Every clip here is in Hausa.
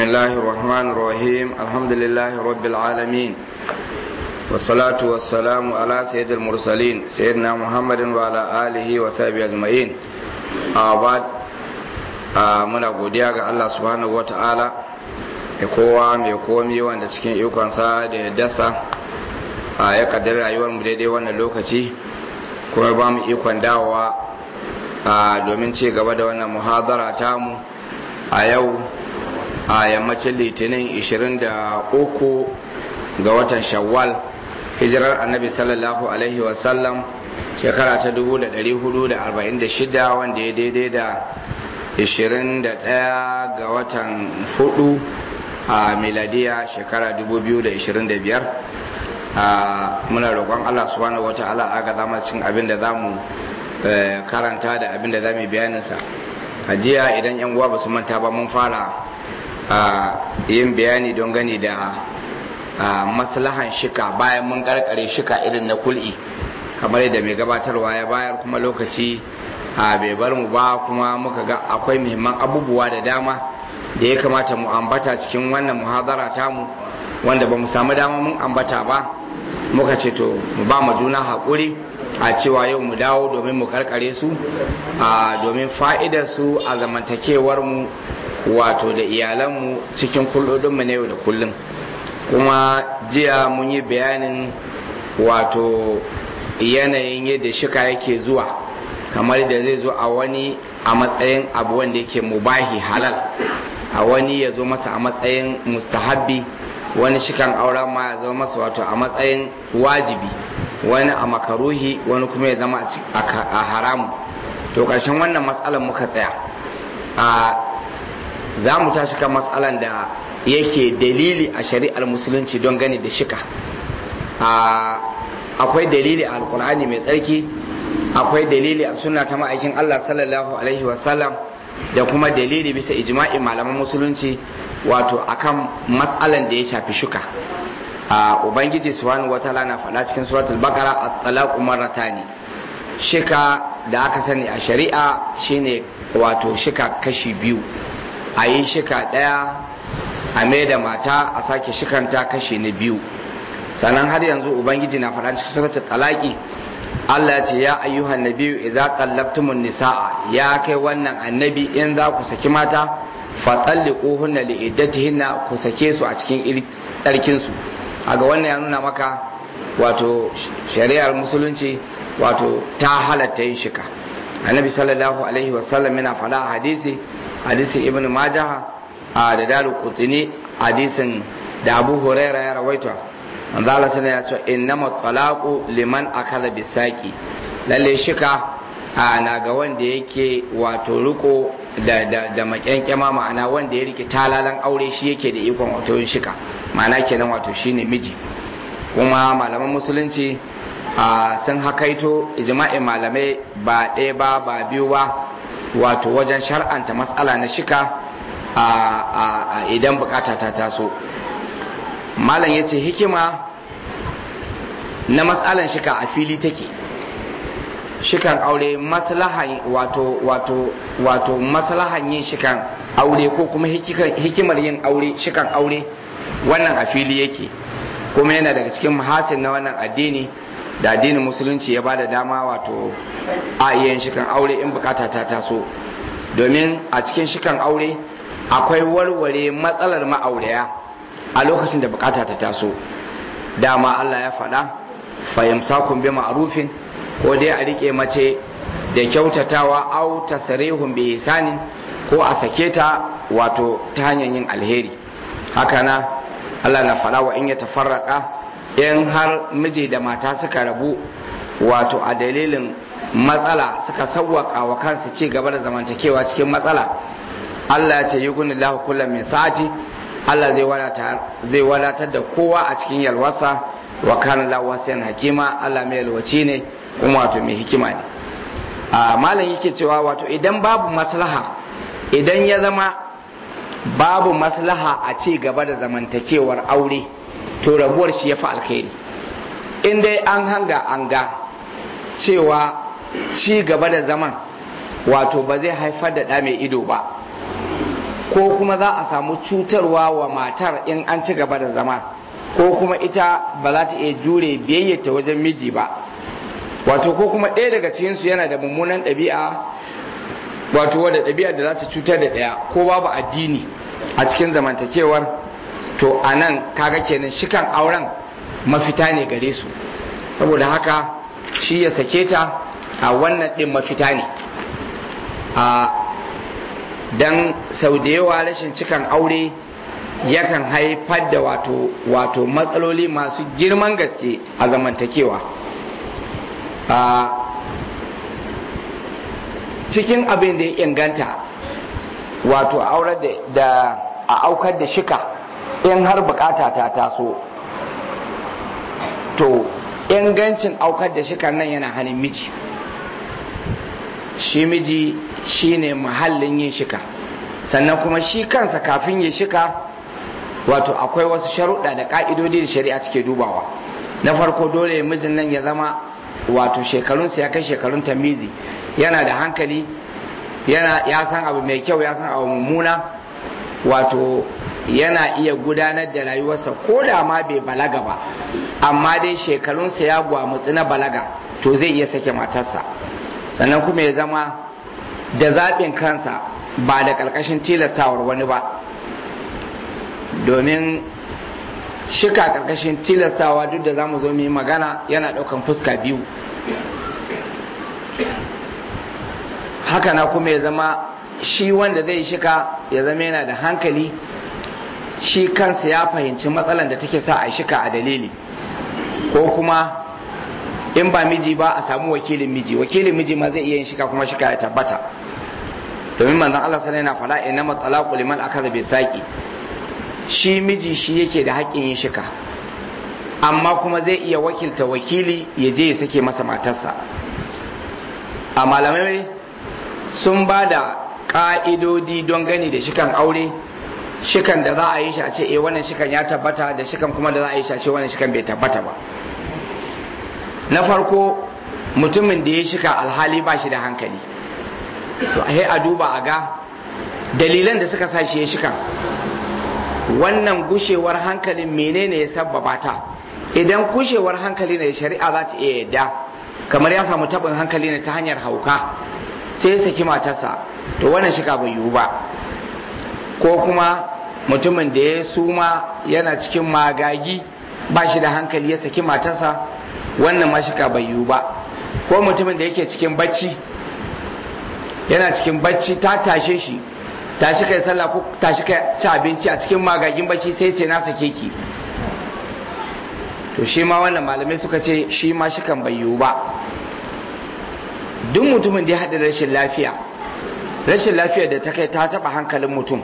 الله الرحمن الرحيم الحمد لله رب العالمين والصلاة والسلام على سيد المرسلين سيدنا محمد وعلى آله وصحبه أجمعين بعد muna godiya ga Allah subhanahu wa ta'ala da kowa mai komi wanda cikin ikonsa da ya dasa ya kaddar rayuwar mu daidai wannan lokaci kuma ba mu ikon dawowa domin ci gaba da wannan muhadara tamu a yau a yammacin litinin 23 ga watan shawwal hijirar annabi sallallahu alaihi wasallam shekara ta 1446 wanda ya daidai da 21 ga watan 4 a miladiya shekara 2025 muna roƙon allah subhanahu wa ta'ala aga zama cin abin da za mu karanta da abin da za mu bayaninsa a jiya idan yan uwa ba su manta ba mun fara yin bayani don gani da maslahan shika bayan mun karkare shika irin na kul'i kamar yadda mai gabatarwa ya bayar kuma lokaci bai bar mu ba kuma muka ga akwai muhimman abubuwa da dama da ya kamata mu ambata cikin wannan muhadara tamu wanda ba mu samu dama mun ambata ba muka ce to mu ba mu juna haƙuri a cewa yau mu dawo domin mu karkare su domin fa'idar su a zamantakewar mu wato da iyalanmu cikin kullodinmu na yau da kullum kuma jiya mun yi bayanin wato yanayin yadda shika yake zuwa kamar da zai zo a wani a matsayin abu wanda yake mubahi halal a wani ya zo masa a matsayin mustahabbi wani shikan auren ma ya zo masa wato a matsayin wajibi wani a makaruhi wani kuma ya zama a haramu to ƙarshen wannan matsalar muka tsaya a za mu tashi kan matsalan da yake dalili a shari'ar musulunci don gani da shika akwai dalili a alkur'ani mai tsarki akwai dalili a sunna ta ma'aikin allah sallallahu alaihi wasallam da kuma dalili bisa ijma'i malaman musulunci wato akan matsalan da ya shafi shuka ubangiji subhanahu wataala na faɗa cikin suratul baqara at-talaqu marratani shika da aka sani a shari'a shine wato shika kashi biyu a yi shika ɗaya a mai da mata a sake shikanta kashi na biyu sannan har yanzu ubangiji na faɗa cikin suratul talaqi Allah ya ce ya ayyuhan nabiyyu idza qallabtumun nisaa ya kai wannan annabi in za ku saki mata fatalliquhunna li iddatihinna ku sake su a cikin tsarkin su kaga wannan ya nuna maka wato shari'ar musulunci wato ta halatta yin shika annabi sallallahu alaihi wasallam yana faɗa hadisi hadisin ibn majah a da daru kutini hadisin da abu huraira ya rawaita manzo Allah sana ya ce innama talaqu liman akala bisaki lalle shika na ga wanda yake wato riko da da da makyankyama ma'ana wanda ya rike talalan aure shi yake da ikon wato yin shika ma'ana kenan wato shine miji kuma malaman musulunci sun hakaito ijma'in malamai ba ɗaya ba ba biyu ba wato wajen shar'anta matsala na shika a idan bukata ta taso malam ya ce hikima na matsalan shika a fili take shikan aure maslahan wato wato wato maslahan yin shikan aure ko kuma hikimar yin aure shikan aure wannan a fili yake kuma yana daga cikin mahasin na wannan addini da addinin musulunci ya bada dama wato a iya shikan aure in bukata ta taso domin a cikin shikan aure akwai warware matsalar ma'auraya a lokacin da bukata ta taso dama Allah ya faɗa fahimsakun bi ma'rufin ko dai a rike mace da kyautatawa au tasrihun bi ihsanin ko a sake ta wato ta hanyar yin alheri haka na Allah na faɗa wa in ya tafarraka in har miji da mata suka rabu wato a dalilin matsala suka sawwaka wa kansu ci gaba da zamantakewa cikin matsala Allah ya ce yi guni lahu kullum min sa'ati Allah zai wadatar da kowa a cikin yalwasa wa kana lahu wasiyan hakima Allah mai yalwaci ne kuma wato mai hikima ne a malam yake cewa wato idan babu maslaha idan ya zama babu maslaha a ci gaba da zamantakewar aure to rabuwar shi ya fi alkhairi in dai an hanga an ga cewa ci gaba da zaman wato ba zai haifar da ɗa mai ido ba ko kuma za a samu cutarwa wa matar in an ci gaba da zama ko kuma ita ba za ta iya jure biyayyata wajen miji ba wato ko kuma ɗaya daga cikinsu yana da mummunan ɗabi'a wato wadda ɗabi'a da za ta cutar da ɗaya ko babu addini a cikin zamantakewar to a nan kaga kenan shikan auren mafita ne gare su saboda haka shi ya sake ta a wannan ɗin mafita ne a dan sau da yawa rashin cikan aure yakan haifar da wato wato matsaloli masu girman gaske a zamantakewa a cikin abin da ya inganta wato aure da a aukar da shika in har bukata ta taso to ingancin aukar da shikan nan yana hannun miji shi miji shine mahallin yin shika sannan kuma shi kansa kafin ya shika wato akwai wasu sharuɗa da ƙa'idodi da shari'a suke dubawa na farko dole mijin nan ya zama wato shekarunsa ya kai shekarun tamizi yana da hankali yana ya san abu mai kyau ya san abu mummuna wato yana iya gudanar da rayuwarsa ko da ma bai balaga ba amma dai shekarunsa ya gwamutsi na balaga to zai iya sake matarsa sannan kuma ya zama da zaɓin kansa ba da ƙarƙashin tilastawar wani ba domin shika ƙarƙashin tilastawa duk da za mu zo mu yi magana yana ɗaukan fuska biyu haka na kuma ya zama shi wanda zai shika ya zama yana da hankali shi kansa ya fahimci matsalan da take sa a shika a dalili ko kuma in ba miji ba a samu wakilin miji wakilin miji ma zai iya yin shika kuma shika ya tabbata domin manzon Allah sallallahu alaihi wasallam yana fala talaqu liman akaza bi saqi shi miji shi yake da haƙƙin yin shika amma kuma zai iya wakilta wakili ya je ya sake masa matarsa a malamai sun ba da ƙa'idodi don gani da shikan aure shikan da za a yi shi a ce eh wannan shikan ya tabbata da shikan kuma da za a yi shi a ce wannan shikan bai tabbata ba na farko mutumin da ya shika alhali ba shi da hankali to a a duba a ga dalilan da suka sa shi ya shika wannan gushewar hankalin menene ya sabbaba ta idan gushewar hankali ne shari'a za ta iya yadda kamar ya samu tabin hankali ne ta hanyar hauka sai ya saki matarsa to wannan shika bai yiwu ba ko kuma mutumin da ya suma yana cikin magagi ba shi da hankali ya saki matarsa wannan ma shika bai yiwu ba ko mutumin da yake cikin bacci yana cikin bacci ta tashe shi tashi kai sallah ko tashi kai ci abinci a cikin magagin bacci sai ce na sake ki to shi ma wannan malamai suka ce shi ma shi kan bai yiwu ba duk mutumin da ya haɗa rashin lafiya rashin lafiya da ta kai ta taɓa hankalin mutum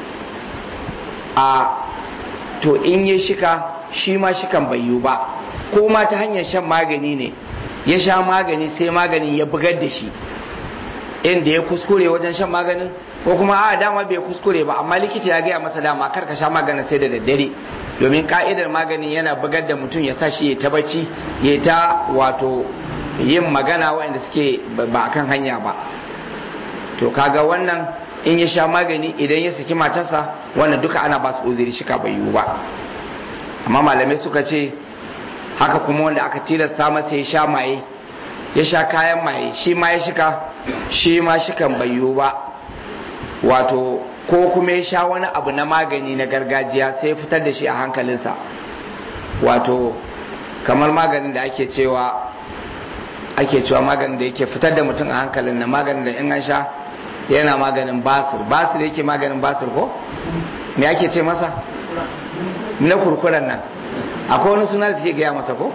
a to in ya shika shi ma shi kan bai yiwu ba ko ma ta hanyar shan magani ne ya sha magani sai maganin ya bugar da shi inda ya kuskure wajen shan maganin ko kuma a dama bai kuskure ba amma likita ya gaya masa dama kar ka sha maganin sai da daddare domin ka'idar maganin yana bugar da mutum ya sa shi ya ta bacci ya ta wato yin magana waɗanda suke ba kan hanya ba to kaga wannan in ya sha magani idan ya saki matarsa wannan duka ana ba su uzuri shika bai yiwu ba amma malamai suka ce haka kuma wanda aka tilasta masa ya sha maye ya sha kayan maye shi ma ya shika shi ma shikan bai yiwu ba wato ko kuma ya sha wani abu na magani na gargajiya sai fitar da shi a hankalinsa wato kamar maganin da ake cewa ake cewa maganin da yake fitar da mutum a hankalin na maganin da in an sha yana maganin basir basir yake maganin basir ko me ake ce masa na kurkuren nan akwai wani suna da suke gaya masa ko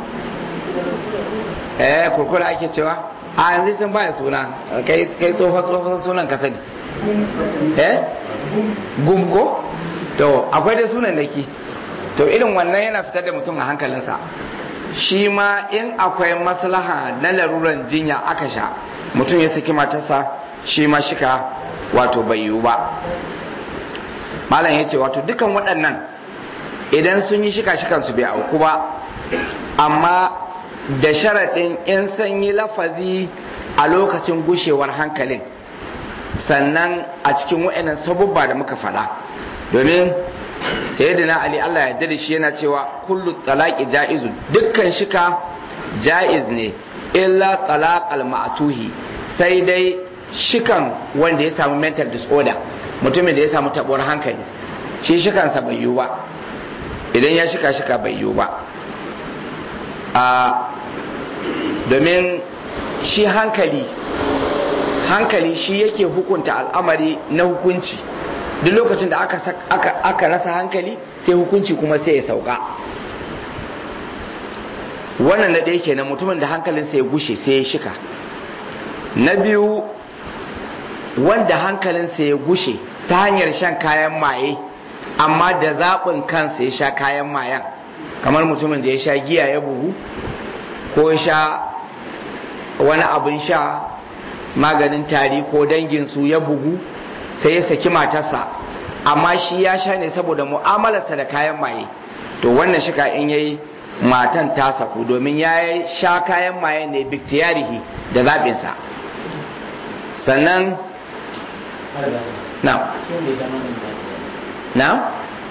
eh kurkura ake cewa a yanzu sun baya suna kai tsohon tsohon sunan ka sani eh gumko to akwai da sunan naki to irin wannan yana fitar da mutum a hankalinsa shi ma in akwai maslaha na laruran jinya aka sha mutum ya saki matarsa shi ma shika wato bai yiwu ba malam ya ce wato dukan waɗannan idan sun yi shika shikan su bai auku ba amma da sharaɗin in sanyi lafazi a lokacin gushewar hankalin sannan a cikin wa'annan sabubba da muka faɗa domin sayyidina ali Allah ya yarda da shi yana cewa kullu talaqi ja'izu dukkan shika ja'iz ne illa talaqal ma'tuhi sai dai shikan wanda ya samu mental disorder mutumin da ya samu tabuwar hankali shi shikansa bai yiwu ba idan ya shika shika bai yiwu ba a domin shi hankali hankali shi yake hukunta al'amari na hukunci duk lokacin da aka, aka, aka rasa hankali sai hukunci kuma sai ya sauka wannan na ɗaya kenan mutumin da hankalinsa ya gushe sai ya shika na biyu wanda hankalinsa ya gushe ta hanyar shan kayan maye amma da zaɓin kansa ya sha kayan mayan kamar mutumin da ya sha giya ya bugu ko ya sha wani abin sha maganin tari ko danginsu ya bugu sai ya saki matarsa amma shi ya sha ne saboda mu'amalarsa da kayan maye to wannan shika in yayi matan ta saku domin ya sha kayan maye ne biktiyarihi da zaɓinsa sannan na na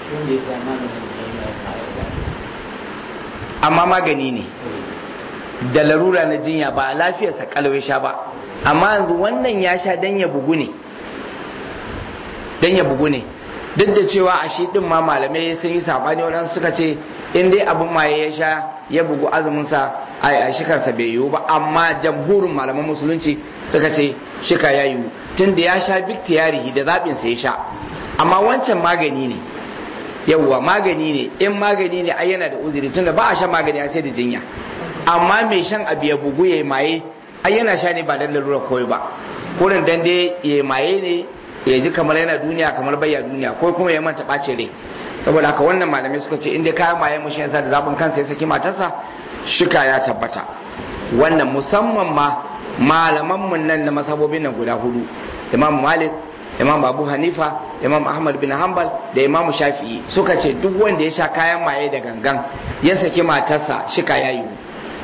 amma magani ne da larura na jinya ba a lafiyarsa kalwai sha ba amma yanzu wannan ya sha dan ya bugu ne dan ya bugu ne duk da cewa a shi din ma malamai sun yi sabani waɗansu suka ce in dai abin maye ya sha ya bugu azumin sa a shikarsa bai yiwu ba amma jamhurin malaman musulunci suka ce shika ya yiwu tun da ya sha biktiyarihi da zaɓin sa ya sha amma wancan magani ne yawwa magani ne in magani ne ai yana da uzuri tunda ba a shan magani a sai da jinya amma mai shan abu ya bugu ya maye ai yana sha ne ba dan lalura koyi ba kurin dan dai ya maye ne ya ji kamar yana duniya kamar bayya duniya ko kuma ya manta ɓace rai saboda haka wannan malamai suka ce inda kayan maye mu yasa da zaɓin kansa ya saki matarsa shika ya tabbata wannan musamman ma malaman mun nan na masabobin nan guda hudu imam malik imam abu hanifa imam ahmad bin hanbal da imam shafi'i suka ce duk wanda ya sha kayan maye da gangan ya saki matarsa shika ya yiwu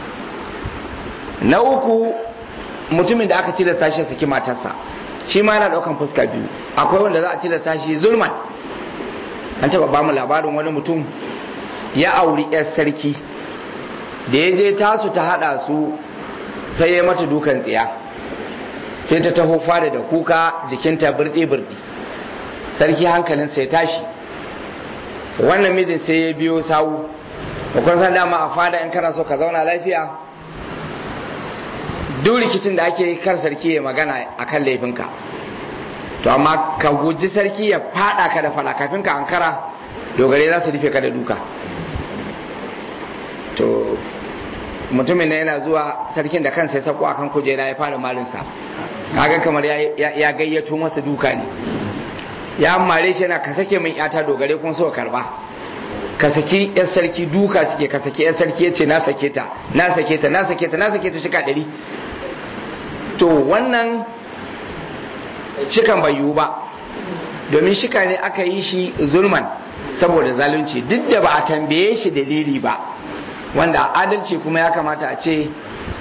na uku mutumin da aka tilasta shi saki matarsa shi ma yana daukan fuska biyu akwai wanda za a tilasta shi zulman an taba ba mu labarin wani mutum ya auri yar sarki da ya je tasu ta hada su sai ya mata dukan tsiya sai ta taho fara da kuka jikinta birdi birdi sarki hankalin sai tashi wannan mijin sai ya biyo sawu da kun san dama a fada in kana so ka zauna lafiya duk rikicin da ake kar sarki ya magana a kan laifinka to amma ka guji sarki ya fada ka da fada kafin ka ankara dogare za su rufe ka da duka to mutumin na yana zuwa sarkin da kansa ya sako akan kujera ya fara malinsa kaga kamar ya gayyato masa duka ne ya mare shi yana ka sake min yata dogare kun so karba ka saki yar sarki duka suke ka saki yar sarki ya ce na sake ta na sake ta na sake ta na sake ta shika ɗari to wannan shikan bai yiwu ba domin shika ne aka yi shi zulman saboda zalunci duk da ba a tambaye shi dalili ba wanda adalci kuma ya kamata a ce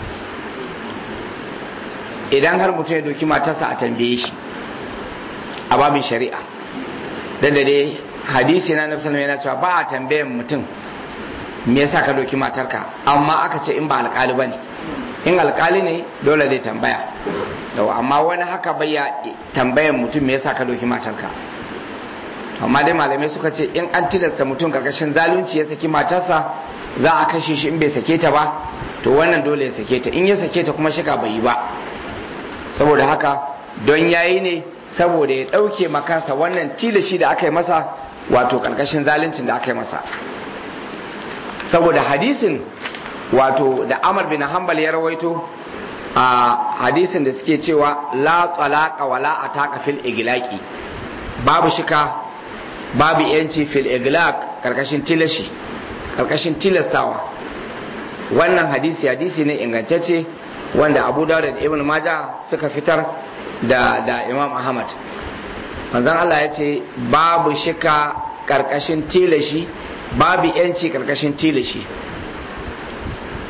idan har mutum ya doki matarsa a tambaye shi a babin shari'a da dai hadisi na nafsa yana cewa ba a tambayan mutum me yasa ka doki matarka amma aka ce in ba alkali ba ne in alkali ne dole zai tambaya yau amma wani haka bai ya tambayan mutum me yasa ka doki matarka amma dai malamai suka ce in an tilasta mutum karkashin zalunci ya saki matarsa za a kashe shi in bai sake ta ba to wannan dole ya sake ta in ya sake ta kuma shika bai yi ba saboda haka don yayi ne saboda ya ɗauke makansa wannan tilashi da aka yi masa wato karkashin zaluncin da aka yi masa saboda hadisin wato da amar bin hanbal ya rawaito a hadisin da suke cewa la talaqa wala ataka fil iglaqi babu shika babu yanci fil iglaq karkashin tilashi karkashin tilastawa wannan hadisi hadisi ne ingantacce wanda abu dawud da ibn maja suka fitar da da imam ahmad manzon Allah ya ce babu shika karkashin tilashi babu yanci karkashin tilashi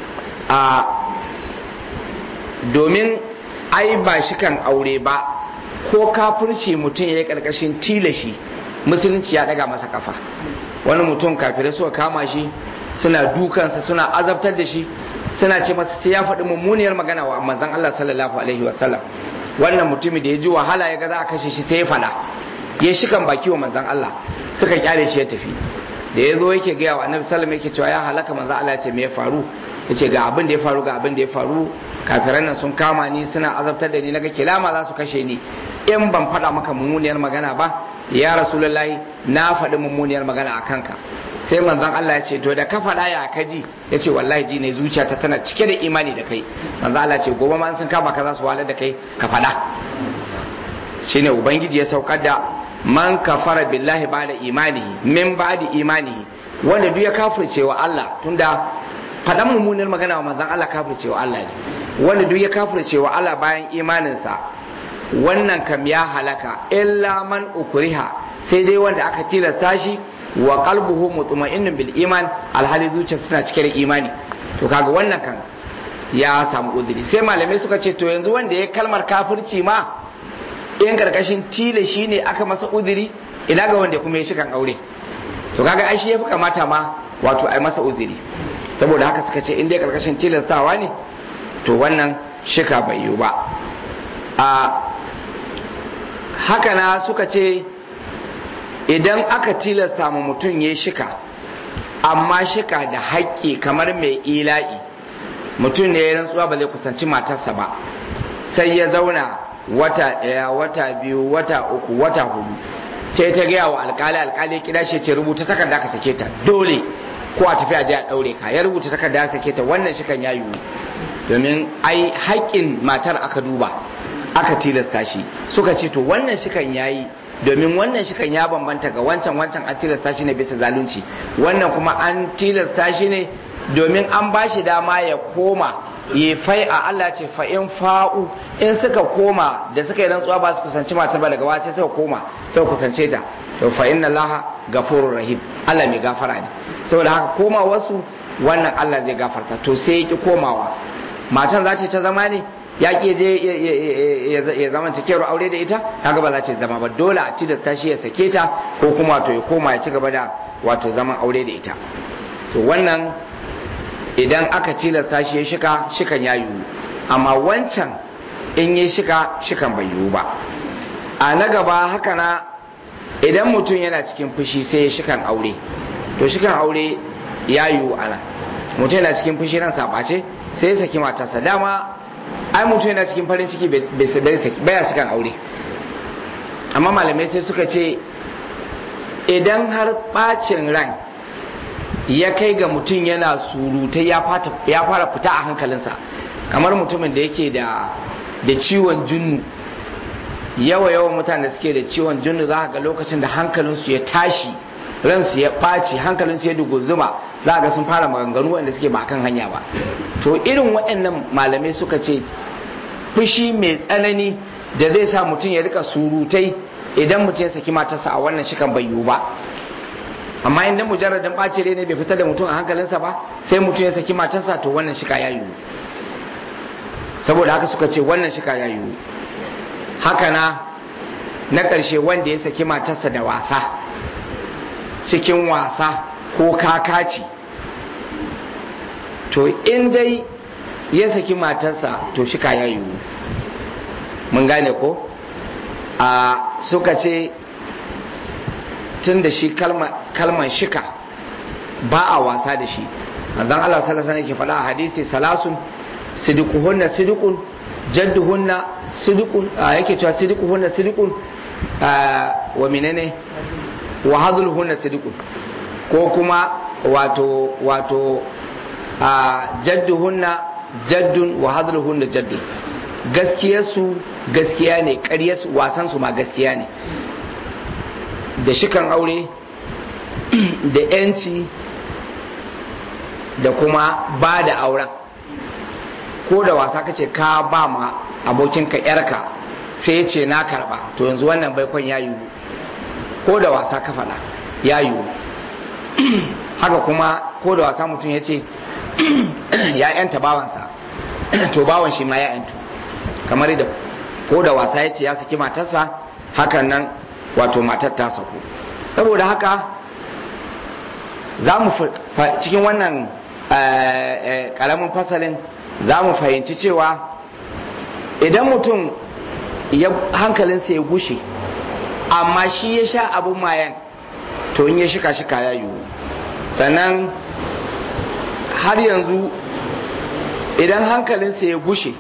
a domin ai ba shikan aure ba ko kafirci mutum ya yi karkashin tilashi musulunci ya daga masa kafa wani mutum kafirai suka kama shi suna dukansa suna azabtar da shi suna ce masa sai ya faɗi mummuniyar magana wa manzon Allah sallallahu alaihi wasallam wannan mutumin da ya ji wahala ya ga za a kashe shi sai ya fada ya shikan baki wa manzon Allah suka kyale shi ya tafi da ya zo yake gaya wa annabi sallallahu yake cewa ya halaka manzon Allah ya ce me ya faru yace ga abin da ya faru ga abin da ya faru kafiran nan sun kama ni suna azabtar da ni naga kilama za su kashe ni in ban faɗa maka mummuniyar magana ba ya rasulullahi na faɗi mummuniyar magana a kanka sai manzon Allah ya ce to da ka faɗa ya ka ji ya ce wallahi ji ne zuciyata tana cike da imani da kai manzon Allah ya ce gobe ma sun kama ka za su wahalar da kai ka faɗa shine ubangiji ya saukar da man kafara billahi ba'da imanihi min ba'di imanihi wanda duk ya kafirce wa Allah tunda faɗan mummunar magana wa manzon Allah kafirce wa Allah ne wanda duk ya kafirce wa Allah bayan imaninsa wannan kam ya halaka illa man ukriha sai dai wanda aka tilasta shi wa qalbuhu mutma'innun bil iman alhali zuciyarsa tana cike da imani to kaga wannan kan ya samu uzuri sai malamai suka ce to yanzu wanda ya kalmar kafirci ma in karkashin tile shi ne aka masa uzuri ina ga wanda kuma ya shi kan aure to kaga ai shi yafi kamata ma wato ai masa uzuri saboda haka suka ce in dai karkashin tilastawa ne to wannan shika bai yiwu ba a haka na suka ce idan aka tilasta ma mutum ya shika amma shika da haƙƙi kamar mai ila'i mutum ne ya rantsuwa ba zai kusanci matarsa ba sai ya zauna wata ɗaya wata biyu wata uku wata hudu ta ta gaya wa alkali alkali kira shi ce rubuta takarda ka sake ta dole ko a tafi a je a ɗaure ka ya rubuta takarda ya sake ta wannan shikan ya yiwu domin ai haƙƙin matar aka duba aka tilasta shi suka ce to wannan shikan ya yi domin wannan shikan ya bambanta ga wancan wancan an tilasta shi ne bisa zalunci wannan kuma an tilasta shi ne domin an ba shi dama ya koma ya fai a Allah ce fa in fa'u in suka koma da suka yi rantsuwa ba su kusanci matar ba daga wa sai suka koma suka kusance ta to fa inna Allah gafurur rahim Allah mai gafara ne saboda haka koma wasu wannan Allah zai gafarta to sai ya ki komawa matan za ta zama ne ya ki je ya zama ta kero aure da ita kaga ba za ta zama ba dole a ci da tashi ya sake ta ko kuma to ya koma ya ci gaba da wato zaman aure da ita to wannan idan aka tilasta shi ya shika shikan ya yiwu amma wancan in ya shika shikan bai yiwu ba a na gaba haka na idan mutum yana cikin fushi sai ya shikan aure to shikan aure ya yiwu ana mutum yana cikin fushi ran sabace sai ya saki matarsa dama ai mutum yana cikin farin ciki baya shikan aure amma malamai sai suka ce idan har bacin ran ya kai ga mutum yana surutai ya fara fita a hankalinsa kamar mutumin da yake da ciwon junnu yawa yawan mutane da suke da ciwon junnu za ga lokacin da hankalinsu ya tashi ransu ya ɓaci hankalinsu ya duguzuma za ga sun fara maganganu wanda suke ba kan hanya ba to irin waɗannan malamai suka ce fushi mai tsanani da zai sa mutum ya rika surutai idan mutum ya saki matarsa a wannan shikan bai yiwu ba amma inda mujarradin ɓaci ne bai fitar da mutum a hankalinsa ba sai mutum ya saki matarsa to wannan shika ya yiwu saboda haka suka ce wannan shika ya yiwu haka na na ƙarshe wanda ya saki matarsa da wasa cikin wasa ko kakaci to in dai ya saki matarsa to shika ya yiwu mun gane ko a suka ce tun da shi kalman shika ba a wasa da shi manzon Allah sallallahu alaihi wasallam ke faɗa a hadisi salasun sidiquhunna sidiqun jadduhunna sidiqun yake cewa sidiquhunna sidiqun wa menene wa hadluhunna sidiqun ko kuma wato wato jadduhunna jaddun wa hadluhunna jaddun gaskiyarsu gaskiya ne ƙaryarsu wasansu ma gaskiya ne da shikan aure da yanci da kuma ba da auren ko da wasa kace ka ba ma abokinka yarka sai ya ce na karba to yanzu wannan baikon ya yiwu ko da wasa ka faɗa ya yiwu haka kuma ko da wasa mutum ya ce ya yanta bawansa to bawan shi ma ya yantu kamar da ko da wasa ya ce ya saki matarsa hakan nan wato matar ta saku saboda haka za mu cikin wannan karamin fasalin za mu fahimci cewa idan mutum hankalinsa ya gushe amma shi ya sha abin mayan to in ya shika shika ya yiwu sannan har yanzu idan hankalinsa ya gushe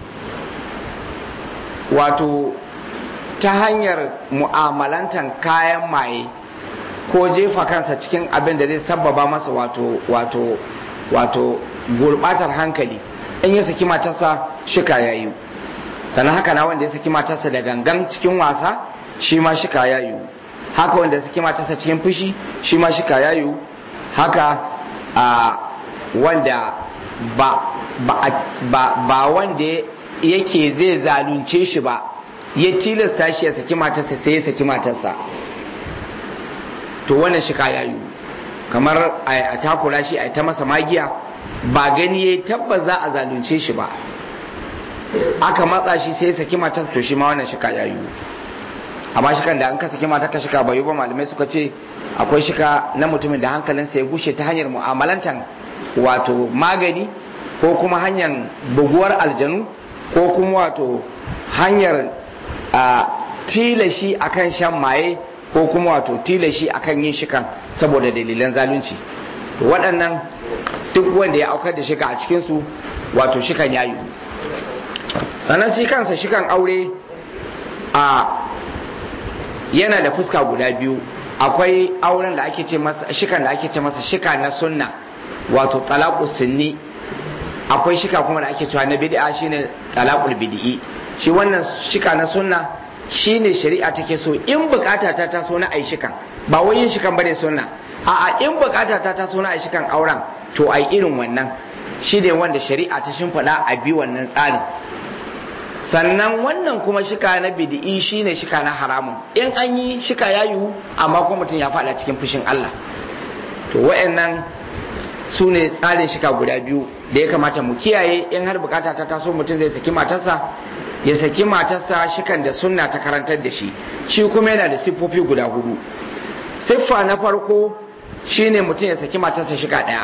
wato ta hanyar mu'amalantan kayan maye ko jefa kansa cikin abin da zai sabbaba masa wato wato wato gurbatar hankali in ya saki matarsa shika ya yi sannan haka na wanda ya saki matarsa da gangan cikin wasa shi ma shika ya yi haka wanda ya saki matarsa cikin fushi shi ma shika ya yi haka a wanda ba ba ba, ba wanda yake zai zalunce shi ba ya tilasta shi ya saki matarsa sai ya saki matarsa to wannan shika ya yi kamar a takura shi a ta masa magiya ba gani ya tabbas za a zalunce shi ba aka matsa shi sai saki matar to shi ma wannan shika ya yi amma shikan da an ka saki matar ka shika bai ba malamai suka ce akwai shika na mutumin da hankalinsa ya gushe ta hanyar mu'amalantan wato magani ko kuma hanyar buguwar aljanu ko kuma wato hanyar tilashi akan shan maye ko kuma wato tilashi akan yin shikan saboda dalilan zalunci waɗannan duk wanda ya aukar da shika a cikinsu wato shikan yayu sannan shi kansa shikan aure a yana da fuska guda biyu akwai auren da ake ce masa shikan da ake ce masa shika na sunna wato talaqu sunni akwai shika kuma da ake cewa na bid'a shine talaqul bid'i shi wannan shika na sunna shine shari'a take so in bukata ta taso na ai shikan ba wai yin shikan bane sunna a'a in bukata ta taso na ai shikan auren to ai irin wannan shi ne wanda shari'a ta shimfiɗa a bi wannan tsarin sannan wannan kuma shika na bid'i shine shika na haramun in an yi shika ya yiwu amma kuma mutum ya faɗa cikin fushin Allah to wa'annan su ne tsarin shika guda biyu da ya kamata mu kiyaye in har bukata ta taso mutum zai saki matarsa ya saki matarsa shikan da sunna ta karantar da shi shi kuma yana da siffofi guda hudu siffa na farko shine mutum ya saki matarsa shika ɗaya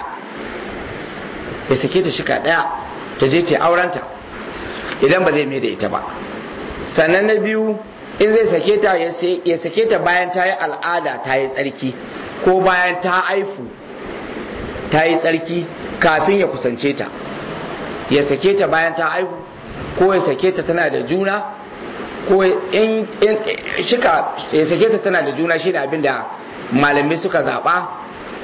ya sake ta shika ɗaya ta je ta aurenta idan ba zai mai da ita ba sannan na biyu in zai sake ta ya sake ta bayan ta yi al'ada ta yi tsarki ko bayan ta aifu ta yi tsarki kafin ya kusance ta ya sake ta bayan ta aifu ko ya sake ta tana da juna ko in shika ya sake ta tana da juna shi abin da malamai suka zaɓa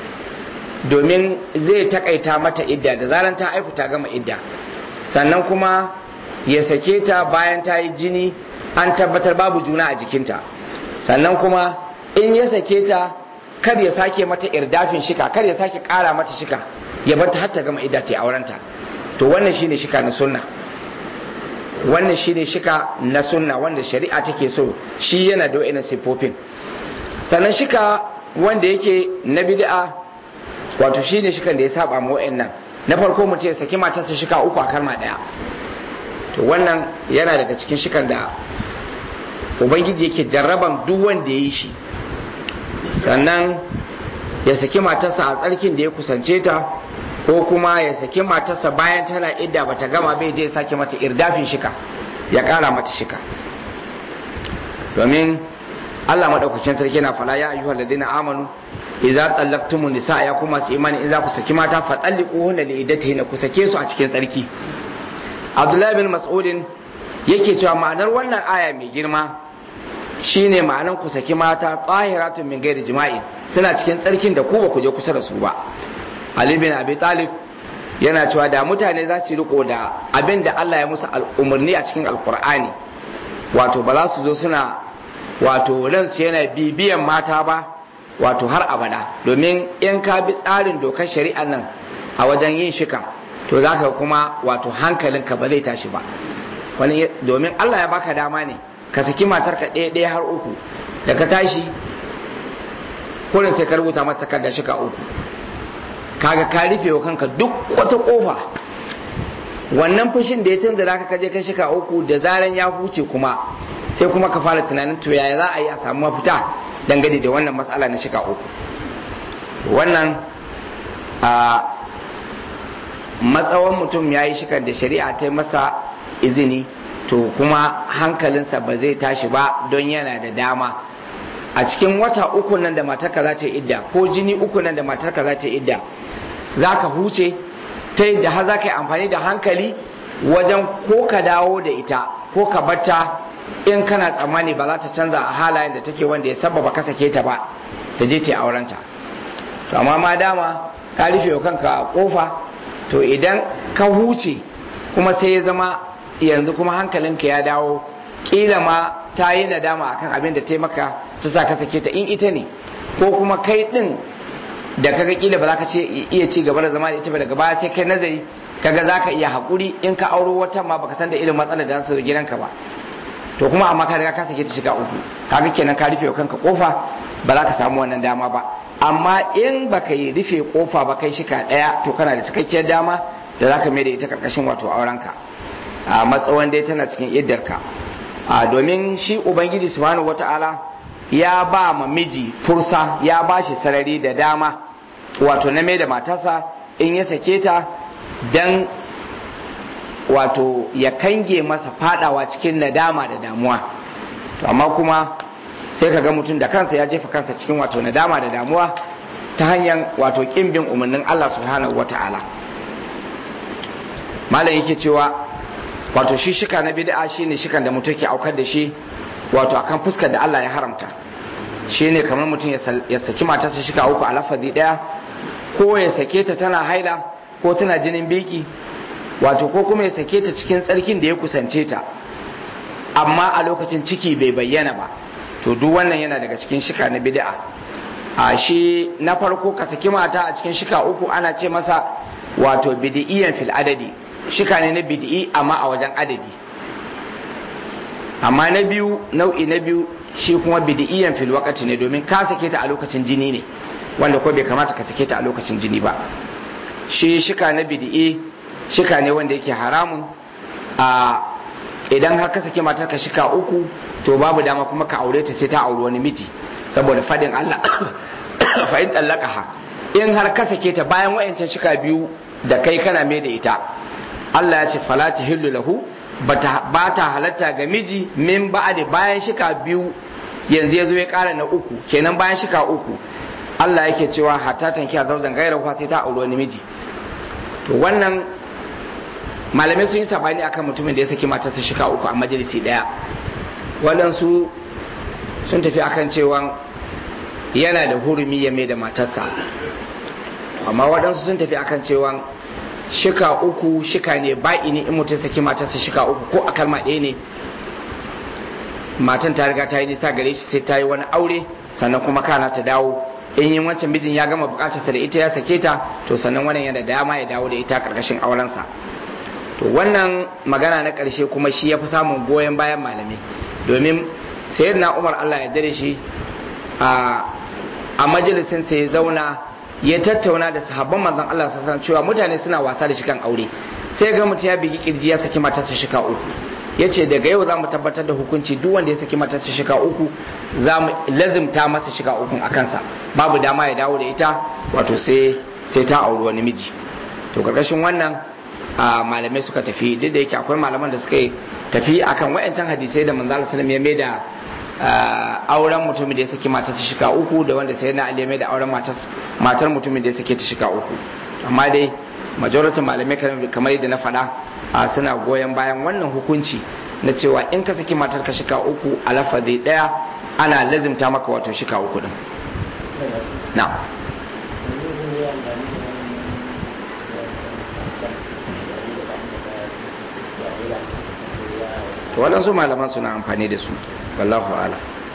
domin zai takaita mata idda da zaran ta aifu ta gama idda sannan kuma ya sake ta bayan ta yi jini an tabbatar babu juna a jikinta sannan kuma in ya sake ta kar ya sake mata irdafin shika kar ya sake kara mata shika ya bar ta har ta gama idda ta aurenta to wannan shine shika na sunna wannan shine shika na sunna wanda shari'a take so shi yana da wa'annan sifofin sannan shika wanda yake na bid'a wato shine shikan da ya saba ma wa'annan na farko mutum ya saki matarsa shika uku a kalma daya to wannan yana daga cikin shikan da ubangiji yake jarraban duk wanda ya yi shi sannan ya saki matarsa a tsarkin da ya kusance ta ko kuma ya saki matarsa bayan tana idda bata gama bai je sake mata irdafin shika ya kara mata shika domin Allah madaukakin sarki na fala ya ayyuhal ladina amanu idza tallaqtumun nisa ya kuma su imani in za ku saki mata fa talliquhunna li iddatihinna ku sake su a cikin tsarki Abdullahi bin Mas'udin yake cewa ma'anar wannan aya mai girma shine ma'anar ku saki mata tahiratun min gairi jima'i suna cikin tsarkin da ku ba ku je kusa da su ba Ali bin Abi Talib yana cewa da mutane za su riko da abin da Allah ya musu umarni a cikin Alkur'ani wato ba za su zo suna wato ransu yana bibiyan mata ba wato har abada domin in ka bi tsarin dokar shari'an nan a wajen yin shika to za ka kuma wato hankalinka ba zai tashi ba wani domin Allah ya baka dama ne ka saki matarka ɗaya ɗaya har uku da ka tashi kurin sai ka rubuta mata takarda shika uku kaga ka rufe wa kanka duk wata kofa wannan fushin da ya canza da ka je kai shika uku da zaran ya huce kuma sai kuma ka fara tunanin to yaya za a yi a samu mafita dangane da wannan matsala na shika uku wannan a matsawan mutum ya yi shikar da shari'a ta yi masa izini to kuma hankalinsa ba zai tashi ba don yana da dama a cikin wata uku nan da matarka za ta yi idda ko jini uku nan da matarka za ta yi idda za ka huce ta yadda har za ka yi amfani da hankali wajen ko ka dawo da ita ko ka batta in kana tsammani ba za ta canza a halayen da take wanda ya sababa ka sake ta ba ta je ta yi aurenta to amma ma dama ka rufe wa kanka kofa to idan ka huce kuma sai ya zama yanzu kuma hankalinka ya dawo kila ma ta yi nadama akan abin da ta maka ta sa ka sake ta in ita ne ko kuma kai din da kaga kila ba za ka ce iya ci gaba da zama da ita ba daga baya sai kai nazari kaga za ka iya haƙuri in ka auro wata ma baka san da irin matsalar da su gidanka ba to kuma amma ka riga ka sake ta shiga uku kaga kenan ka rufe kanka kofa ba za ka samu wannan dama ba amma in baka yi rufe kofa ba kai shika daya to kana da cikakkiyar dama da za ka mai da ita karkashin wato aurenka a matsawan dai tana cikin iddarka a domin shi ubangiji subhanahu wata'ala ya ba ma miji fursa ya ba shi sarari da dama wato na mai da matarsa in ya sake ta dan wato ya kange masa fadawa cikin nadama da damuwa to amma kuma sai ka ga mutum da kansa ya jefa kansa cikin wato nadama da damuwa ta hanyar wato kimbin umarnin Allah subhanahu wata'ala malam yake cewa wato shi shika na bid'a shine shikan da mutum ke aukar da shi wato akan fuskar da Allah ya haramta shine kamar mutum ya saki matarsa shika uku a lafazi daya ko ya sake ta tana haila ko tana jinin biki wato ko kuma ya sake ta cikin tsarkin da ya kusance ta amma a lokacin ciki bai bayyana ba to duk wannan yana daga cikin shika na bid'a a shi na farko ka saki mata a cikin shika uku ana ce masa wato bid'iyan fil adadi shika ne na bid'i amma a wajen adadi amma na biyu nau'i na biyu shi kuma bid'iyan fil waqti ne domin ka sake ta a lokacin jini ne wanda ko bai kamata ka sake ta a lokacin jini ba shi shika na bid'i shika ne wanda yake haramun a idan har ka sake matar ka shika uku to babu dama kuma ka aure ta sai ta auri wani miji saboda fadin Allah fa in tallaqaha in har ka sake ta bayan wayancan shika biyu da kai kana mai da ita Allah ya ce fala tahillu lahu ba ta halatta ga miji min ba'di bayan shika biyu yanzu ya zo ya kara na uku kenan bayan shika uku Allah yake cewa hatta tankiya zauzan gaira sai ta auri wani miji to wannan malamai sun yi sabani akan mutumin da ya saki matarsa shika uku a majalisi daya waɗansu sun tafi akan cewa yana da hurumi ya mai da matarsa amma waɗansu sun tafi akan cewa shika uku shika ne ba'i ne in mutum saki matarsa shika uku ko a kalma ɗaya ne matan ta riga ta yi nisa gare shi sai ta yi wani aure sannan kuma kana ta dawo in yin wancan mijin ya gama bukatarsa da ita ya sake ta to sannan wannan yana da dama ya dawo da ita karkashin aurensa to wannan magana na ƙarshe kuma shi ya fi samun goyon bayan malamai domin sayyidina umar allah ya dare shi a majalisin sai ya zauna ya tattauna da sahabban manzon allah sassan cewa mutane suna wasa da shikan aure sai ga mutum ya bigi kirji ya saki matarsa shika uku ya ce daga yau za mu tabbatar da hukunci duk wanda ya saki matarsa shika uku za mu lazimta masa shika uku a kansa babu dama ya dawo da ita wato sai ta auri wani miji to karkashin wannan a malamai suka tafi duk da yake akwai malaman da suka tafi akan wayancan hadisai da manzo sallallahu ya mai da auren mutumin da ya saki matar ta shika uku da wanda sai na ali mai da auren matar mutumin da ya saki ta shika uku amma dai majority malamai kamar yadda na faɗa suna goyon bayan wannan hukunci na cewa in ka saki matar ka shika uku a lafazi daya ana lazimta maka wato shika uku din na to waɗansu malaman suna amfani da su wallahu ala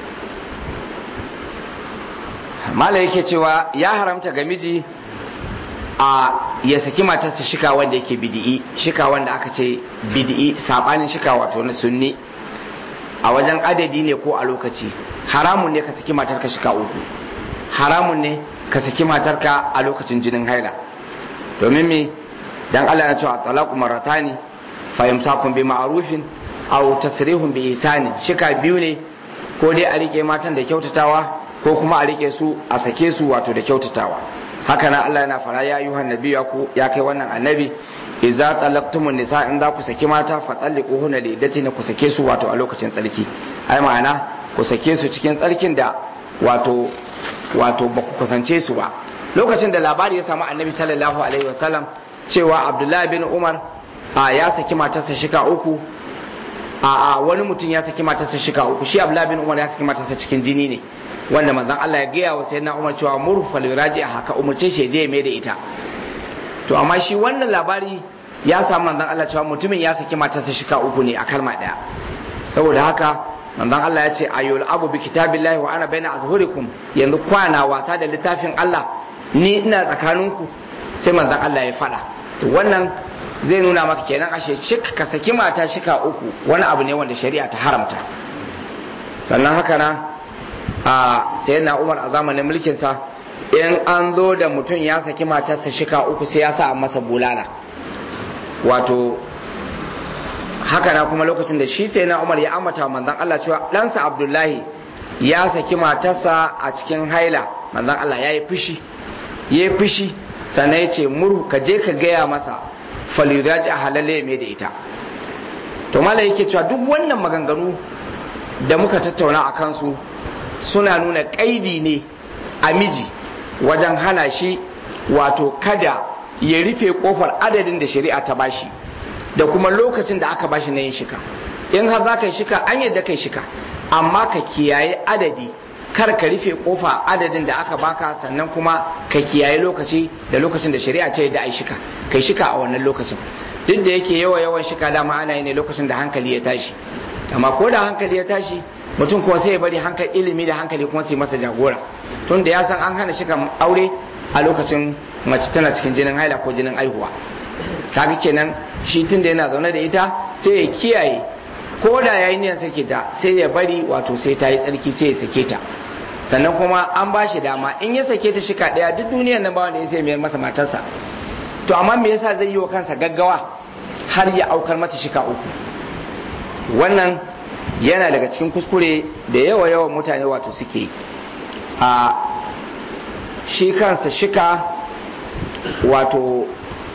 mala yake cewa ya haramta ga miji a ya saki matarsa shika wanda yake bidi'i shika wanda aka ce bidi'i sabanin shika wato na sunni a wajen adadi ne ko a lokaci haramun ne ka saki matarka shika uku haramun ne ka saki matarka a lokacin jinin haila domin me dan Allah ya ce a talaqu maratani fa imsakun bi ma'rufin aw tasrihun bi ihsani shika biyu ne ko dai a rike matan da kyautatawa ko kuma a rike su a sake su wato da kyautatawa haka nan Allah yana fara ya yuhan nabi ya ku ya kai wannan annabi idza talaqtumun nisa in za ku saki mata fa talliquhunna li iddatina ku sake su wato a lokacin tsarki ai ma'ana ku sake su cikin tsarkin da wato wato ba ku kusance su ba lokacin da labari ya samu annabi sallallahu alaihi wasallam cewa abdullahi bin umar a ya saki matarsa shika uku a a wani mutum ya saki matarsa shika uku shi abdullahi bin umar ya saki matarsa cikin jini ne wanda manzon Allah ya gaya wa sayyidina umar cewa murfal raji a haka umurce shi je mai da ita to amma shi wannan labari ya samu manzon Allah cewa mutumin ya saki matarsa shika uku ne a kalma daya saboda haka manzon Allah ya ce ayyul abu bi kitabillahi wa ana baina azhurikum yanzu kwana wasa da littafin Allah ni ina tsakaninku sai manzon Allah ya fada to wannan zai nuna maka kenan ashe cik ka saki mata shika uku wani abu ne wanda shari'a ta haramta sannan haka na a sayyidina Umar a zamanin mulkin sa in an zo da mutum ya saki matarsa shika uku sai ya sa masa bulala wato haka na kuma lokacin da shi sai na umar ya ambata manzon Allah cewa ɗansa abdullahi ya saki matarsa a cikin haila manzon Allah ya yi fushi ya yi fushi sannan ya ce muru ka je ka gaya masa faliraji a halalle mai da ita to mala yake cewa duk wannan maganganu da muka tattauna a kansu suna nuna ƙaidi ne a miji wajen hana shi wato kada ya rufe kofar adadin da shari'a ta bashi da kuma lokacin da aka bashi na yin shika in har za ka yi shika an yadda kai shika amma ka kiyaye adadi kar ka rufe kofa adadin da aka baka sannan kuma ka kiyaye lokaci da lokacin da shari'a ce da ai shika kai shika a wannan lokacin duk da yake yawa yawan shika dama ana yi ne lokacin da hankali ya tashi amma ko da hankali ya tashi mutum kuma sai ya bari hankali ilimi da hankali kuma sai masa jagora tun da ya san an hana shika aure a lokacin mace tana cikin jinin haila ko jinin aihuwa kaga kenan shi tun da yana zaune da ita sai ya kiyaye ko da yayi niyan sake ta sai ya bari wato sai ta yi tsarki sai ya sake ta sannan kuma an ba shi dama in ya sake ta shika daya duk duniyar nan ba wanda ya sai mayar masa matarsa to amma me yasa zai yi wa kansa gaggawa har ya aukar mata shika uku wannan yana daga cikin kuskure da yawa yawan mutane wato suke a shi kansa shika wato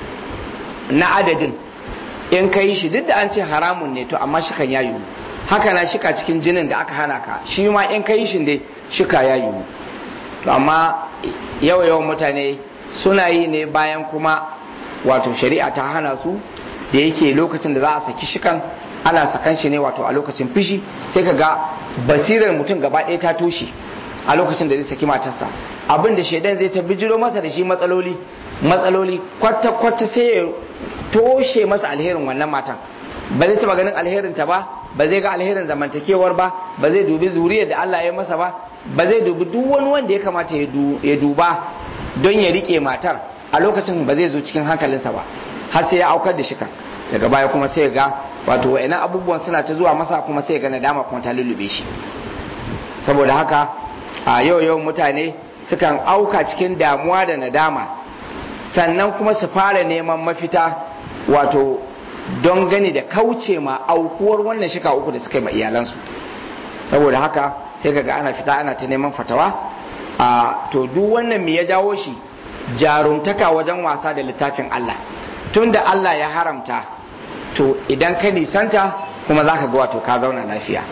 na adadin in ka yi shi duk da an ce haramun ne to amma shikan ya yiwu haka na shika cikin jinin da aka hana ka shi ma in ka yi shi dai shika ya yiwu to amma yawa yawan mutane suna yi ne bayan kuma wato shari'a ta hana su da yake lokacin da za a saki shikan ana sakan shi ne wato a lokacin fishi sai ka ga basirar mutum gaba ɗaya ta toshe a lokacin da zai saki matarsa abin da shaidan zai ta bijiro masa da shi matsaloli matsaloli kwata-kwata sai ya toshe masa alherin wannan matan ba zai taba ganin alherin ta ba ba zai ga alherin zamantakewar ba ba zai dubi zuriyar da Allah ya masa ba ba zai dubi duk wani wanda ya kamata ya duba don ya rike matar a lokacin ba zai zo cikin hankalinsa ba har sai ya aukar da shika daga baya kuma sai ga wato wa'annan abubuwan suna ta zuwa masa kuma sai ga nadama kuma ta lullube shi saboda haka a yau yau mutane sukan auka cikin damuwa da nadama sannan kuma su fara neman mafita wato don gani da kauce ma aukuwar wannan shika uku da suka yi ma iyalansu saboda haka sai kaga ana fita ana ta neman fatawa a to duk wannan me ya jawo shi jarumtaka wajen wasa da littafin Allah tunda Allah ya haramta to idan ka nisanta kuma za ka ga wato ka zauna lafiya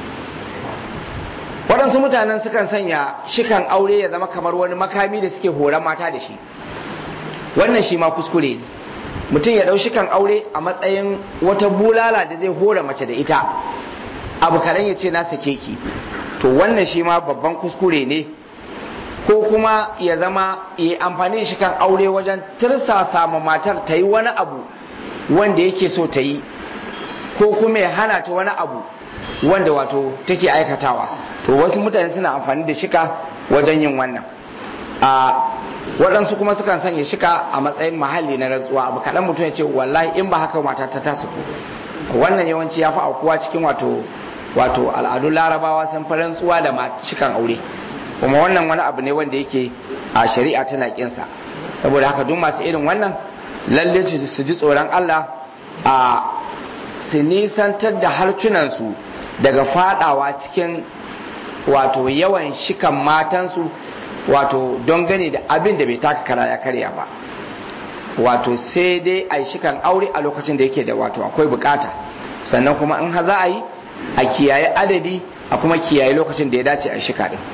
waɗansu mutanen sukan sanya shikan aure ya zama kamar wani makami da suke horon mata da shi wannan shi ma kuskure ne mutum ya ɗau shikan aure a matsayin wata bulala da zai hora mace da ita abu kaɗan ya ce na sake ki to wannan shi ma babban kuskure ne ko kuma ya zama ya amfani da shikan aure wajen tirsasa ma matar ta yi wani abu wanda yake so ta yi ko kuma ya hana ta wani abu wanda wato take aikatawa to wasu mutane suna amfani da shika wajen yin wannan a waɗansu kuma sukan sanya shika a matsayin mahalli na rantsuwa abu kaɗan mutum ya ce wallahi in ba haka mata ta tasu wannan yawanci ya fi aukuwa cikin wato wato al'adun larabawa sun fi rantsuwa da shikan aure kuma wannan wani abu ne wanda yake a shari'a tana kinsa saboda haka duk masu irin wannan lalle su ji tsoron Allah a su nisantar da harcunansu daga fadawa cikin wato yawan shikan matansu wato don gani da abin da bai taka kara ya karya ba wato sai dai a yi shikan aure a lokacin da yake da wato akwai bukata sannan kuma in ha za a yi a kiyaye adadi a kuma kiyaye lokacin da ya dace a shika din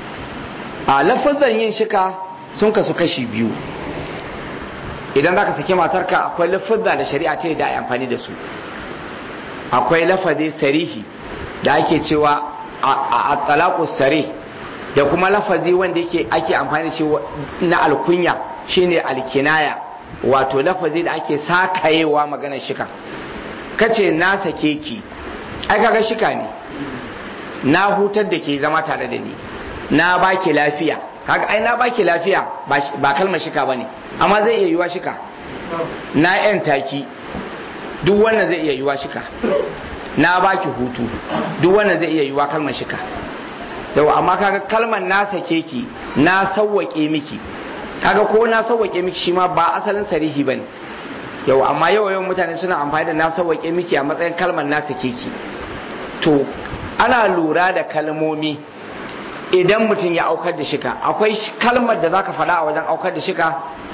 a lafazan yin shika sun kasu kashi biyu idan za ka saki matarka akwai lafazza da shari'a ce da amfani da su akwai lafazi sarihi da ake cewa a talaku sare da kuma lafazi wanda yake ake amfani da shi na alkunya shine alkinaya wato lafazi da ake sakayewa maganar shika kace na sake ki ai kaga shika ne na hutar da ke zama tare da ni na baki lafiya kaga ai na baki lafiya ba kalmar shika bane amma zai iya yiwa shika na yan taki duk wannan zai iya yiwa shika na baki hutu duk wannan zai iya yiwa kalmar shika yau amma kaga kalmar na sake ki na sawwake miki kaga ko na sawwake miki shi ma ba asalin sarihi bane yau amma yau yawan mutane suna amfani da na sawwake miki a matsayin kalmar na sake ki to ana lura da kalmomi idan mutum ya aukar da shika akwai kalmar da zaka faɗa a wajen aukar da shika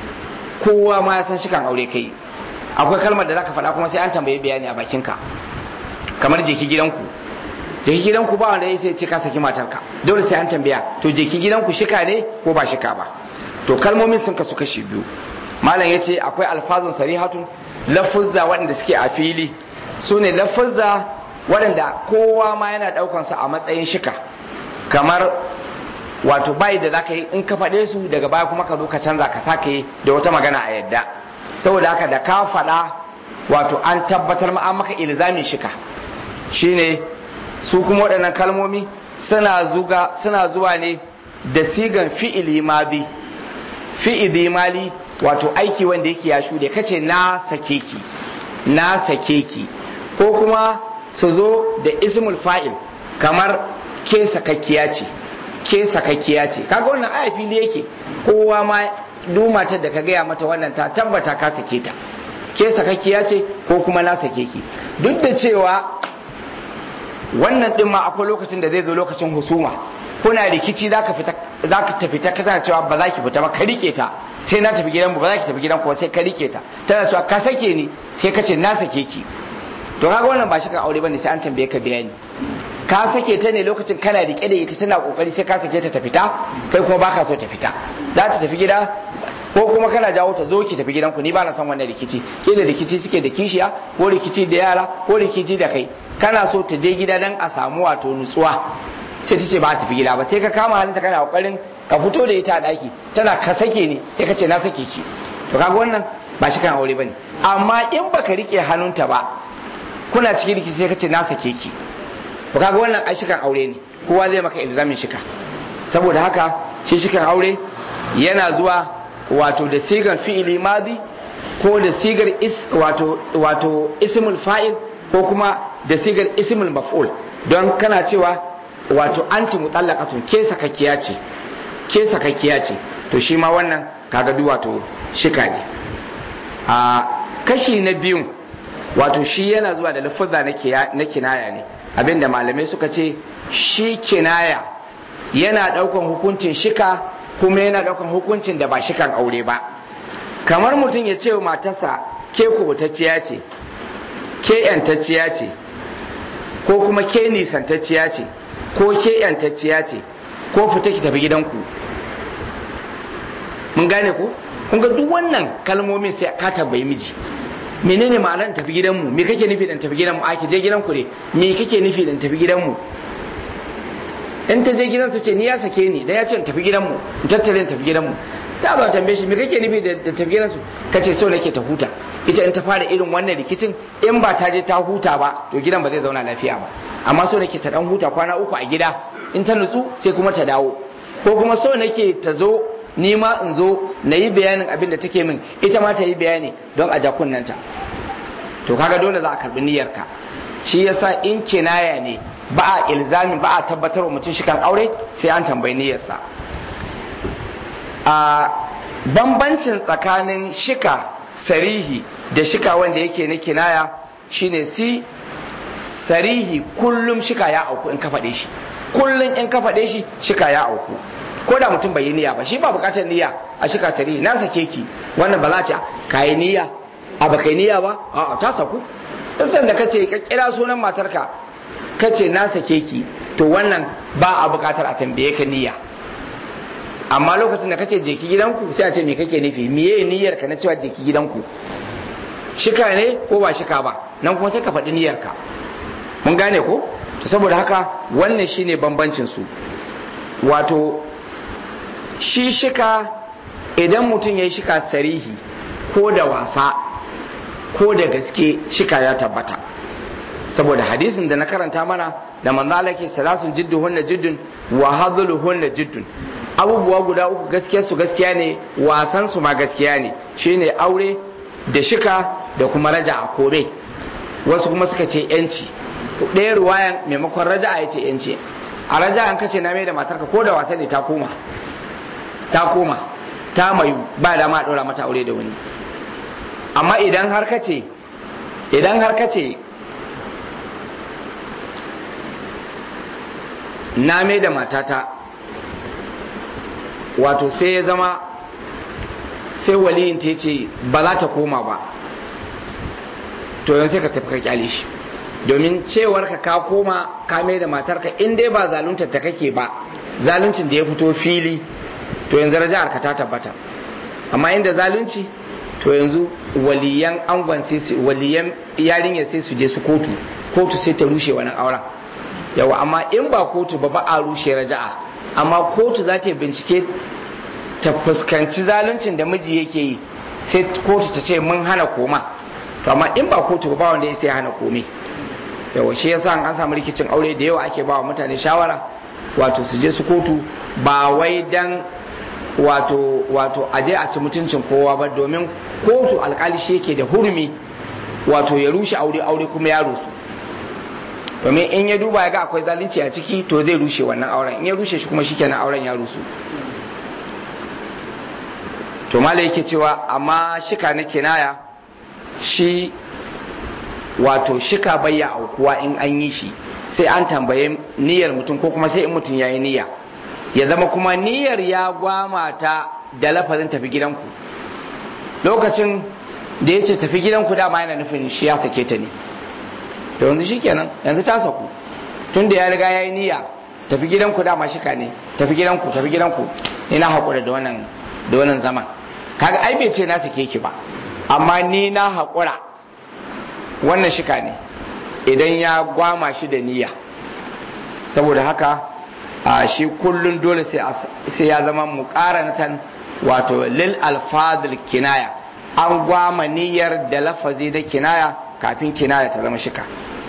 kowa ma ya san shikan aure kai akwai kalmar da zaka faɗa kuma sai an tambaye bayani a bakinka kamar jeki gidanku jeki gidanku ba wanda ya sai ce ka saki matarka dole sai an tambaya to jeki gidanku shika ne ko ba shika ba to kalmomin sun kasu kashi biyu malam ya ce akwai alfazun sarihatun lafuzza waɗanda suke a fili su ne lafuzza waɗanda kowa ma yana ɗaukansa a matsayin shika kamar wato bayi da zaka yi in ka faɗe su daga baya kuma ka zo ka canza ka sake da wata magana a yadda saboda haka da ka faɗa wato an tabbatar ma an maka ilzamin shika shine su kuma waɗannan kalmomi suna zuga suna zuwa ne da sigan fi'ili madi fi'ili mali wato aiki wanda yake ya shuɗe kace na sake ki na sake ki ko kuma su zo da ismul fa'il kamar ke sakakkiya ce ke sakakkiya ce kaga wannan aya fili yake kowa ma duk matar da ka gaya mata wannan ta tabbata ka sake ta ke sakakkiya ce ko kuma na sake ki duk da cewa wannan din ma akwai lokacin da zai zo lokacin husuma kuna rikici zaka fita zaka tafi ta kana cewa ba za ki fita ba ka rike ta sai na tafi gidan ba za ki tafi gidan ko sai ka rike ta tana cewa ka sake ni sai ka ce na sake ki to kaga wannan ba shi kan aure bane sai an tambaye ka bayani ka sake ta ne lokacin kana rike da ita tana kokari sai ka sake ta ta fita kai kuma baka so ta fita za ta tafi gida ko kuma kana jawo ta zo ki tafi gidanku ni ba na son wannan rikici ke da rikici suke da kishiya ko rikici da yara ko rikici da kai kana so ta je gida dan a samu wato nutsuwa sai ta ce ba ta tafi gida ba sai ka kama hannunta kana kokarin ka fito da ita a daki tana ka sake ni sai ka ce na sake ki to kaga wannan ba shi kan aure bane amma in baka rike hannunta ba kuna cikin rikici sai ka ce na sake ki to kaga wannan ai shikan aure ne kowa zai maka ilzamin shika saboda haka shi shikan aure yana zuwa wato da sigar fi'ili madi ko da sigar is wato wato ismul fa'il ko kuma da sigar ismul maf'ul don kana cewa wato anti mutallaqatun ke sakakkiya ce ke sakakkiya ce to shi ma wannan kaga duk wato shika ne a kashi na biyun wato shi yana zuwa da lafuzza na kinaya ne abinda malamai suka ce shi kinaya yana daukan hukuncin shika kuma yana daukan hukuncin da ba shikan aure ba kamar mutum ya ce wa matarsa ke kubutacciya ce ke yantacciya ce ko kuma ke nisantacciya ce ko ke yantacciya ce ko fita ki tafi gidanku mun gane ko kun ga duk wannan kalmomin sai ka tambayi miji menene ma'anar tafi gidanmu me kake nufi dan tafi gidanmu a ki je gidanku ne me kake nufi dan tafi gidanmu in ta je gidan ta ce ni ya sake ni dan ya ce tafi gidanmu in tattare in tafi gidanmu sai a tambaye shi me kake nufi da tafi gidansu kace so nake ta huta ita in ta fara irin wannan rikicin in ba ta je ta huta ba to gidan ba zai zauna lafiya ba amma so nake ta dan huta kwana uku a gida in ta nutsu sai kuma ta dawo ko kuma so nake ta zo ni ma in zo na yi bayanin abin da take min ita ma ta yi bayani don a jakunnanta to kaga dole za a karbi niyyarka shi yasa in kinaya ne ba a ilzamin ba a tabbatar wa mutum shi kan aure sai an tambayi niyyarsa a bambancin tsakanin shika sarihi da shika wanda yake na kinaya shine si sarihi kullum shika ya auku in ka faɗe shi kullum in ka faɗe shi shika ya auku ko da mutum bai yi niyya ba shi ba bukatar niyya a shika sarihi na sake ki wannan ba za ce ka yi niyya a baka yi niyya ba a'a ta saku duk sanda kace ka kira sunan matarka kace na sake ki to wannan ba a bukatar a tambaye ka niyya amma lokacin da kace je ki gidanku sai a ce me kake nufi miye niyyar ka na cewa je ki gidanku shika ne ko ba shika ba nan kuma sai ka faɗi niyyar ka mun gane ko to saboda haka wannan shine bambancin su wato shi shika idan mutum ya yi shika sarihi ko da wasa ko da gaske shika ya tabbata saboda hadisin da na karanta mana da manzo Allah ke salasun jiddu hunna jiddun wa hadhulu hunna jiddun abubuwa guda uku gaskiya su gaskiya ne wasan su ma gaskiya ne shine aure da shika da kuma raja a kome wasu kuma suka ce yanci ɗaya ruwayan maimakon raja a yace yanci a raja an kace na mai da matarka ko da wasa ne ta koma ta koma ta mayu ba da ma ɗora mata aure da wani amma idan har kace idan har kace na mai da matata wato sai ya zama sai waliyin ta ce ba za ta koma ba to yanzu sai ka tafi ka kyale shi domin cewar ka ka koma ka mai da matarka in dai ba zaluntar ta kake ba zaluncin da ya fito fili to yanzu raja'ar ka ta tabbata amma inda zalunci to yanzu waliyan angon sai su waliyan yarinya sai su je su kotu kotu sai ta rushe wannan auren yawa amma in ba kotu ba ba a rushe raja'a amma kotu za ta bincike ta fuskanci zaluncin da miji yake yi sai kotu ta ce mun hana koma to amma in ba kotu ba wanda ya sai hana komai yawa shi yasa an samu rikicin aure da yawa ake ba wa mutane shawara wato su je su kotu ba wai dan wato wato aje a ci mutuncin kowa ba domin kotu alkali shi yake da hurumi wato ya rushe aure aure kuma ya rusu domin in ya duba ya ga akwai zalunci a ciki to zai rushe wannan auren in ya rushe shi kuma shikenan auren ya rusu to mala yake cewa amma shika na kinaya shi wato shika bayya aukuwa in an yi shi sai an tambaye niyyar mutum ko kuma sai in mutum ya yi niyya ya zama kuma niyyar ya gwama ta da lafazin tafi gidanku lokacin da ya ce tafi gidanku dama yana nufin shi ya sake ta ne to yanzu shi kenan yanzu ta saku tun da ya riga ya yi niyya tafi gidanku dama shika ne tafi gidanku tafi gidanku ina haƙura da wannan da wannan zaman kaga ai bai ce na sake ki ba amma ni na haƙura wannan shika ne idan ya gwama shi da niyya saboda haka a shi kullun dole sai ya zama muƙaranatan wato lil alfadil kinaya an gwama niyyar da lafazi da kinaya kafin kinaya ta zama shika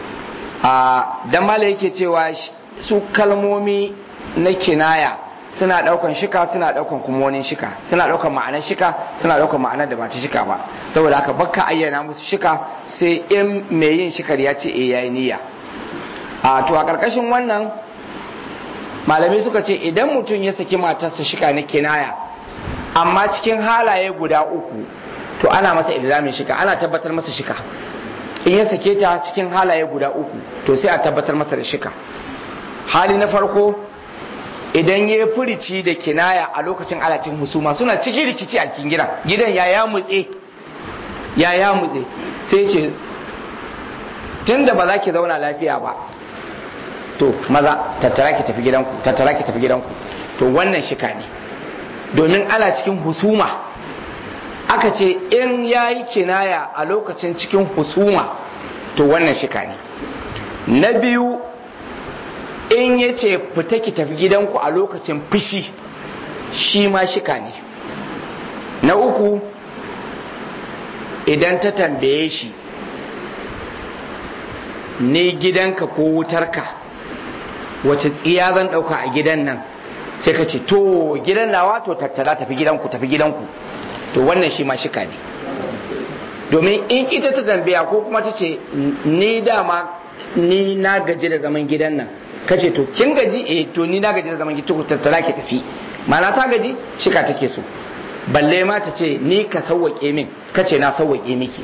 a dan mala yake cewa su kalmomi na kinaya suna daukan shika suna daukan kuma wani shika suna daukan ma'anar shika suna daukan ma'anar da ba ta shika ba saboda haka bakka ayyana musu shika sai in mai yin shikar ya ce eh yayi niyya a to a karkashin wannan malamai suka ce idan mutum ya saki matarsa shika na kinaya amma cikin halaye guda uku to ana masa ilzamin shika ana tabbatar masa shika in ya sake ta cikin halaye guda uku to sai a tabbatar masa da shika hali na farko idan ya furici da kinaya a lokacin alacin husuma suna cikin rikici a cikin gidan gidan ya ya mutse ya ya mutse sai ce tun da ba za ki zauna lafiya ba to maza tattara ki tafi gidanku tattara ki tafi gidanku to wannan shika ne domin ana cikin husuma aka ce in ya yi kinaya a lokacin cikin husuma to wannan shika ne na biyu in ya ce fita ki tafi gidanku a lokacin fushi shi ma shika ne na uku idan ta tambaye shi ne gidanka ko wutarka wace tsiya zan ɗauka a gidan nan sai ka ce to gidan nawa to tattala tafi gidanku tafi gidanku to wannan shi ma shika ne domin in ita ta tambaya ko kuma ta ce ni dama ni na gaji da zaman gidan nan ka ce to kin gaji eh to ni na gaji da zaman gidan tattala ki tafi mana ta gaji shika take so balle ma ta ce ni ka sauwaƙe min ka ce na sauwaƙe miki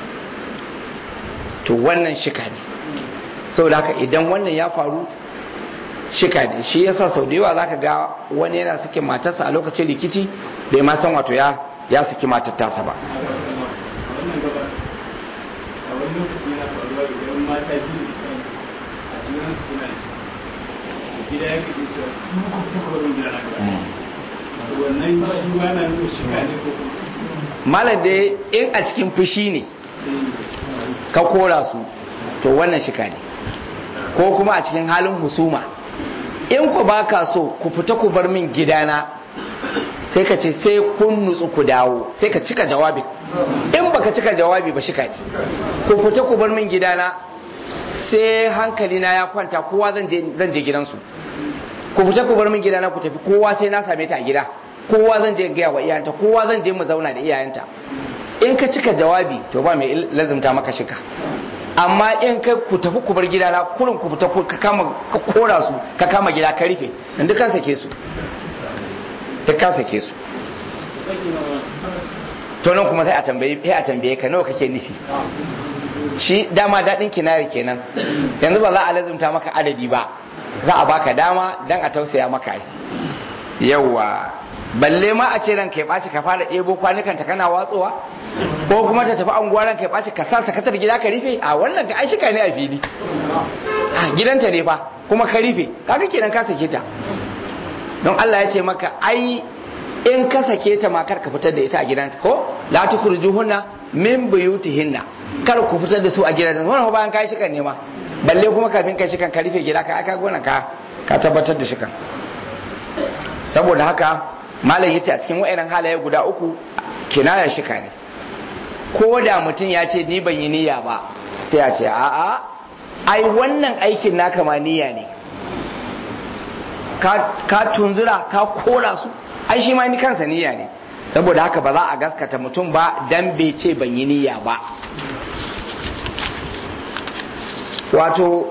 to wannan shika ne saboda haka idan wannan ya faru shika ne shi yasa sau da yawa zaka ga wani yana sake matarsa a lokacin rikici bai ma san wato ya ya saki matar tasa ba gida ya kaɗe cewa kuma ku fita kawai gida na wannan shi ma na nuna shika ne ko kuma malam da in a cikin fushi ne ka kora su to wannan shika ne ko kuma a cikin halin husuma in ku ba ka so ku fita ku bar min gidana sai ka ce sai kun nutsu ku dawo sai ka cika jawabi in baka cika jawabi ba shika ne ku fita ku bar min gidana sai hankali na ya kwanta kowa zan je zan je gidansu ku fita ku bar min gidana ku tafi kowa sai na same ta a gida kowa zan je gaya wa iyayenta kowa zan je mu zauna da iyayenta in ka cika jawabi to ba mai lazimta maka shika amma in kai ku tafi ku bar gidana kurin ku fita ka kama ka kora su ka kama gida ka rufe in duk ka sake su duk ka sake su to nan kuma sai a tambaye sai a tambaye ka nawa kake nufi shi dama daɗin kinari kenan yanzu ba za a lazimta maka adadi ba za a baka dama dan a tausaya maka yawa balle ma a ce ranka ya ɓaci ka fara ɗebo kwanukan ta kana watsowa ko kuma ta tafi anguwa ranka ya ɓaci ka sa sakatar gida ka rufe a wannan ka aishika ne a fili a gidanta ne fa kuma ka rufe kaga kenan ka sake ta don Allah ya ce maka ai in ka sake ta ma kar ka fitar da ita a gidanta ko la tukhrijuhunna min buyutihinna kar ku fitar da su a gidajen wannan bayan kai shikan ne ma balle kuma kafin kai shikan ka rufe gida ka aka gona ka ka tabbatar da shikan saboda haka malam yace a cikin wayannan halaye guda uku kinaya shika ne ko da mutum ya ce ni ban yi niyya ba sai a ce a'a ai wannan aikin naka ma niyya ne ka tunzura ka kora su ai shi ma ni kansa niyya ne saboda haka ba za a gaskata mutum ba dan bai ce ban yi niyya ba wato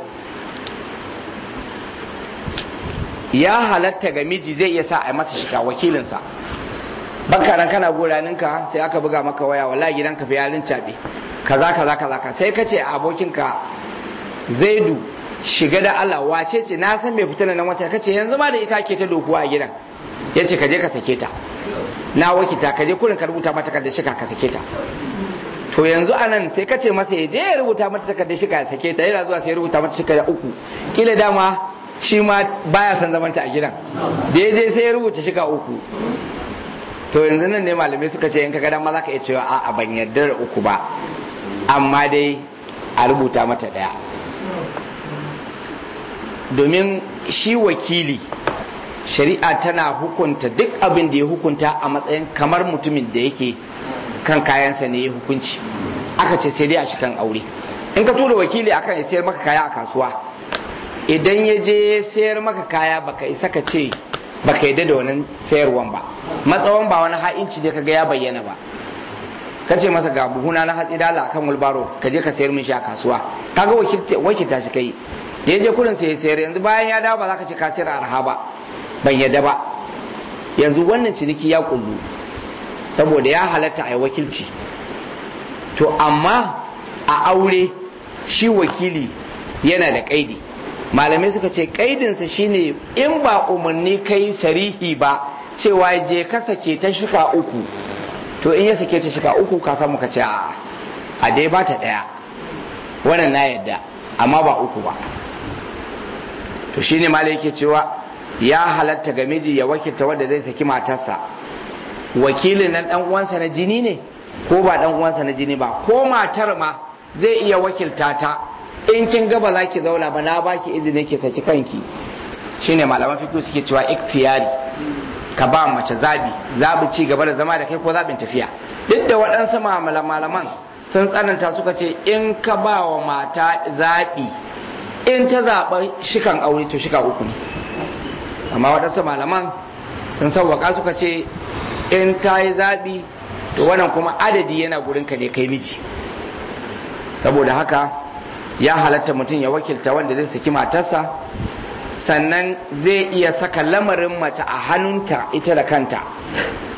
ya halatta ga miji zai iya sa a masa shiga wakilinsa baka nan kana goraninka sai aka buga maka waya wallahi gidanka fa yarin cabe kaza kaza kaza ka sai ka ce abokinka zaidu shiga da Allah wace ce na san mai fitina nan wata kace yanzu ma da ita ke ta dokuwa a gidan yace ka je ka sake ta na wakita ka je kurin ka rubuta mata takardar shika ka sake ta to yanzu anan sai ka ce masa ya je ya rubuta mata takardar shika ya sake ta yana zuwa sai ya rubuta mata shika uku kila dama shi ma baya son zamanta a gidan da ya je sai ya rubuta shika uku to yanzu nan ne malamai suka ce in ka ga dama za ka iya cewa a'a ban yarda da uku ba amma dai a rubuta mata daya domin shi wakili shari'a tana hukunta duk abin da ya hukunta a matsayin kamar mutumin da yake kan kayansa ne ya hukunci aka ce sai dai a cikin aure in ka tura wakili akan ya sayar maka kaya a kasuwa idan ya je sayar maka kaya baka isa ka ce baka yadda da wannan sayarwan ba matsawan ba wani ha'inci ne kaga ya bayyana ba ka ce masa ga buhuna na hatsi dala akan wulbaro ka je ka sayar min shi a kasuwa kaga wakilta shi kai ya je kurin sai sayar yanzu bayan ya dawo ba za ka ce ka sayar arha ba ban yadda ba yanzu wannan ciniki ya kullu saboda ya halatta a yi wakilci to amma a aure shi wakili yana da kaidi malamai suka ce kaidinsa shine in ba umarni kai sarihi ba cewa je ka sake ta shika uku to in ya sake ta shika uku ka samu ka ce a dai ba ta daya wannan na yadda amma ba uku ba to shine malai yake cewa ya halatta ga miji ya wakilta wanda zai saki matarsa wakilin nan dan uwansa na jini ne ko ba dan uwansa na jini ba ko matar ma zai iya wakilta ta in kin ga ba za ki zauna ba na baki izini ki saki kanki shine malaman fiqh suke cewa iktiyari ka ba mace zabi zabi ci gaba da zama da kai ko zabin tafiya duk da waɗansu malaman sun tsananta suka ce in ka ba wa mata zabi in ta zaɓa shikan aure to shika uku ne amma waɗansu malaman sun sauwaka suka ce in ta yi zaɓi to wannan kuma adadi yana gurin ka ne kai miji saboda haka ya halatta mutum ya wakilta wanda zai saki matarsa sannan zai iya saka lamarin mace a hannunta ita da kanta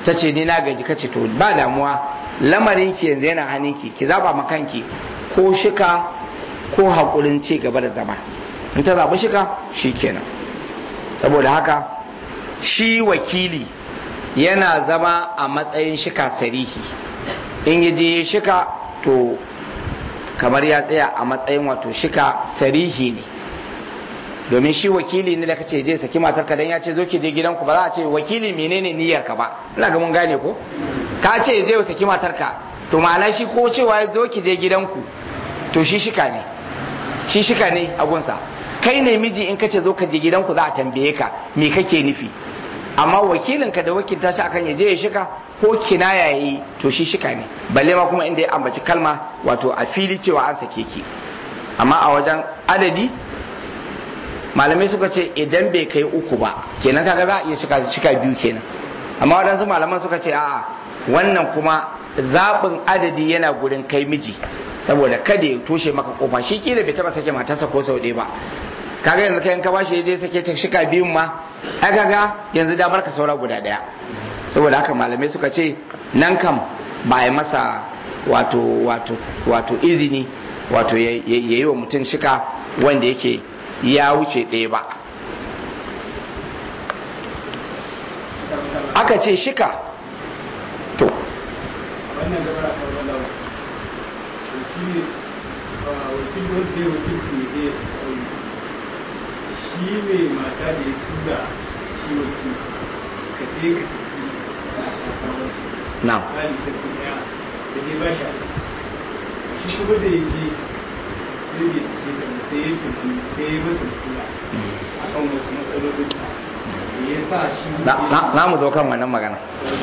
ta ce ni na gaji kace to ba damuwa lamarin ki yanzu yana hannunki ki zaba ma kanki ko shika ko hakurin ci gaba da zama in ta zaɓi shika kenan saboda haka shi wakili yana zama a matsayin shika sarihi in yi je shika to kamar ya tsaya a matsayin wato shika sarihi ne domin shi wakili ne da kace je saki matar ka dan ya ce zo ki je gidanku ba za a ce wakili menene niyyar ka ba ina ga mun gane ko ka ce je saki matar ka to ma'ana shi ko cewa zo ki je gidanku to shi shika ne shi shika ne a gunsa kai ne miji in kace zo ka je gidanku za a tambaye ka me kake nufi amma wakilin ka da wakilta shi akan ya je ya shika ko kinaya yayi to shi shika ne balle ma kuma inda ya ambaci kalma wato a fili cewa an sake ki amma a wajen adadi malamai suka ce idan bai kai uku ba kenan kaga za a iya shika shika biyu kenan amma waɗansu malaman suka ce a'a wannan kuma zaɓin adadi yana gurin kai miji saboda kada ya toshe maka kofa shi kila bai taba sake matarsa ko sau ɗaya ba kaga yanzu kai in ka bashi ya je sake ta shika biyun ma ai kaga yanzu damar ka saura guda ɗaya saboda haka malamai suka ce nan kam ba ya masa wato wato wato izini wato ya yi wa mutum shika wanda yake ya wuce ɗaya ba aka ce shika to wannan zama a kan wani shi wakil wanda ya wakilci ya je ya saka shi ne mata da ya tura shi wakil ka je ka tafi a kasawarci na misali sarki daya da dai ba shi aiki shi kuma da ya je sai bai sace ta ba sai ya tafi sai ya mata tura a kan wasu matsalolin da ya sa shi na mu zo kan wannan magana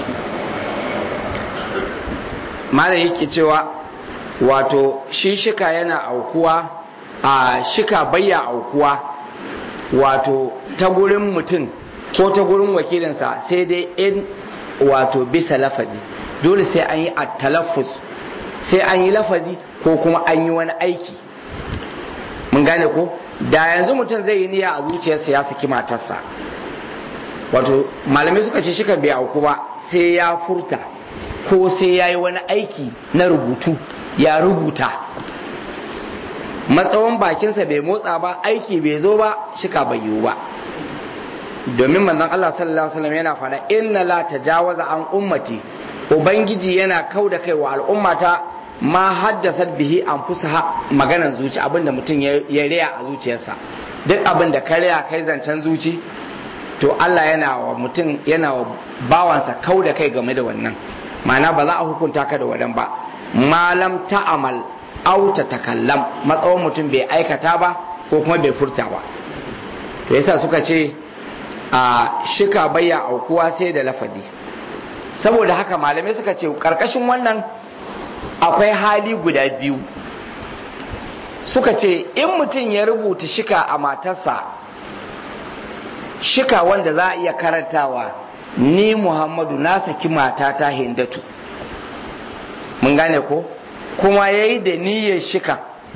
malam yake cewa wato shi shika yana aukuwa a shika bayya aukuwa wato ta gurin mutum ko ta gurin wakilinsa sai dai in wato bisa lafazi dole sai an yi a talaffus sai an yi lafazi ko kuma an yi wani aiki mun gane ko da yanzu mutum zai yi niyya a zuciyarsa ya saki matarsa wato malamai suka ce shika bai auku ba sai ya furta ko sai ya yi wani aiki na rubutu ya rubuta matsawan bakinsa bai motsa ba aiki bai zo ba shika bai yiwu ba domin manzon Allah sallallahu alaihi wasallam yana faɗa inna la tajawaza an ummati ubangiji yana kau da kai wa al'ummata ma haddasa bihi anfusaha maganan zuci abinda mutum ya riya a zuciyarsa duk abin da ka riya kai zancen zuci to Allah yana wa mutum yana wa bawansa kau da kai game da wannan ma'ana ba za a hukunta ka da wadan ba malam ta'amal au ta takallam matsawon mutum bai aikata ba ko kuma bai furta ba to yasa suka ce a shika bayya aukuwa sai da lafazi saboda haka malamai suka ce karkashin wannan akwai hali guda biyu suka ce in mutum ya rubuta shika a matarsa shika wanda za a iya karantawa ni muhammadu na saki matata hindatu mun gane ko kuma ya yi da niyyar shika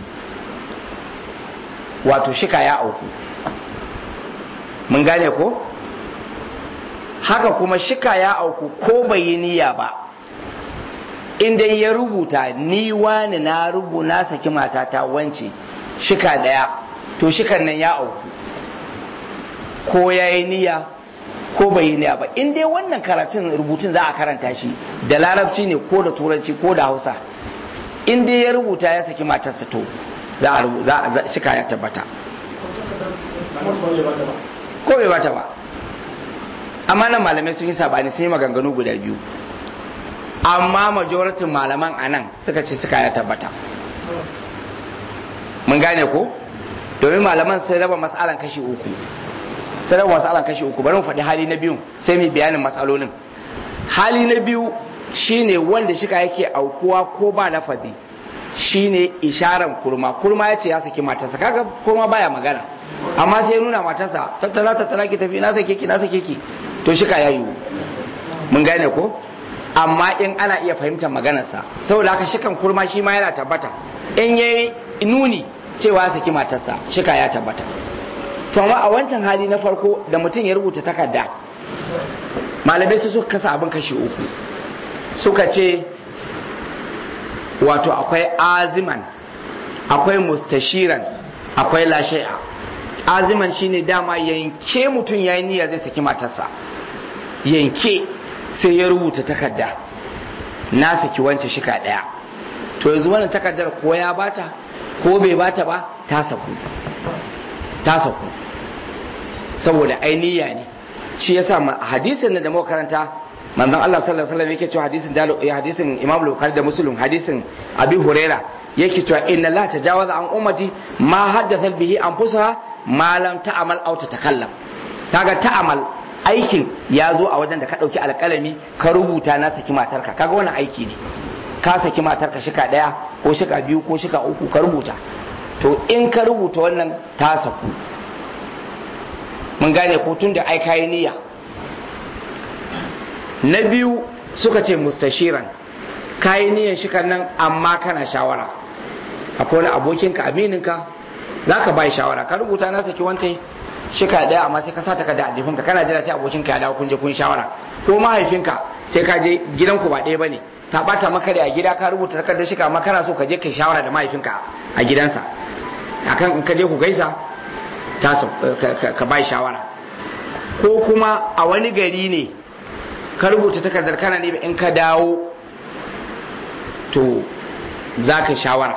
wato shika ya auku mun gane ko haka kuma shika ya auku ko bai yi niyya ba inda ya rubuta ni wani na rubu na saki matata wance shika daya to shikan nan ya auku ko ya yi niyya ko bai yi niyya ba in dai wannan karatun rubutun za a karanta shi da larabci ne ko da turanci ko da hausa in dai ya rubuta ya saki matarsa to za a shika ya tabbata ko bai bata ba amma nan malamai sun yi sabani sun yi maganganu guda biyu amma majoratin malaman a nan suka ce suka ya tabbata mun gane ko domin malaman sun raba matsalan kashi uku sun raba matsalan kashi uku bari mu faɗi hali na biyu sai mu bayanin matsalolin hali na biyu shine wanda shika yake aukuwa ko ba lafazi shine isharan kurma kurma ya ce ya saki matarsa kaga kurma baya magana amma sai nuna matarsa tattara tattara ki tafi na sake ki na sake ki to shika ya yiwu mun gane ko amma in ana iya fahimtar maganarsa saboda haka shikan kurma shi ma yana tabbata in yayi nuni cewa saki matarsa shika ya tabbata to amma a wancan hali na farko da mutum ya rubuta takarda malamai su suka kasa abin kashi uku suka ce wato akwai aziman akwai mustashiran akwai lashe'a aziman shine dama yanke mutum ya yi niyya zai saki matarsa yanke sai ya rubuta takarda na saki wance shika daya to yanzu wannan takardar ko ya bata ko bai bata ba ta saku ta saku saboda ainiya ne shi yasa hadisin da muka karanta manzon Allah sallallahu alaihi wasallam yake cewa hadisin dalo hadisin Imam Bukhari da Muslim hadisin Abi Huraira yake cewa inna la tajawaza an ummati ma haddatha bihi anfusaha ma lam ta'mal aw tatakallam kaga ta'amal aikin ya zo a wajen da ka dauki alƙalami ka rubuta na saki matarka kaga wannan aiki ne ka saki matarka shika daya ko shika biyu ko shika uku ka rubuta to in ka rubuta wannan ta saku mun gane ko tun da ai kayi niyya na biyu suka ce mustashiran kayi niyyan shi nan amma kana shawara akwai wani abokinka amininka za ka bai shawara ka rubuta na saki wancan shika daya amma sai ka sa takarda a jifinka kana jira sai abokinka ya dawo kun je kun shawara ko mahaifinka sai ka je gidanku ba ɗaya bane ta bata maka da a gida ka rubuta takardar shika amma kana so ka je kai shawara da mahaifinka a gidansa akan in ka je ku gaisa ta ka bai shawara ko kuma a wani gari ne ka rubuta takardar kana ne in ka dawo to za ka shawara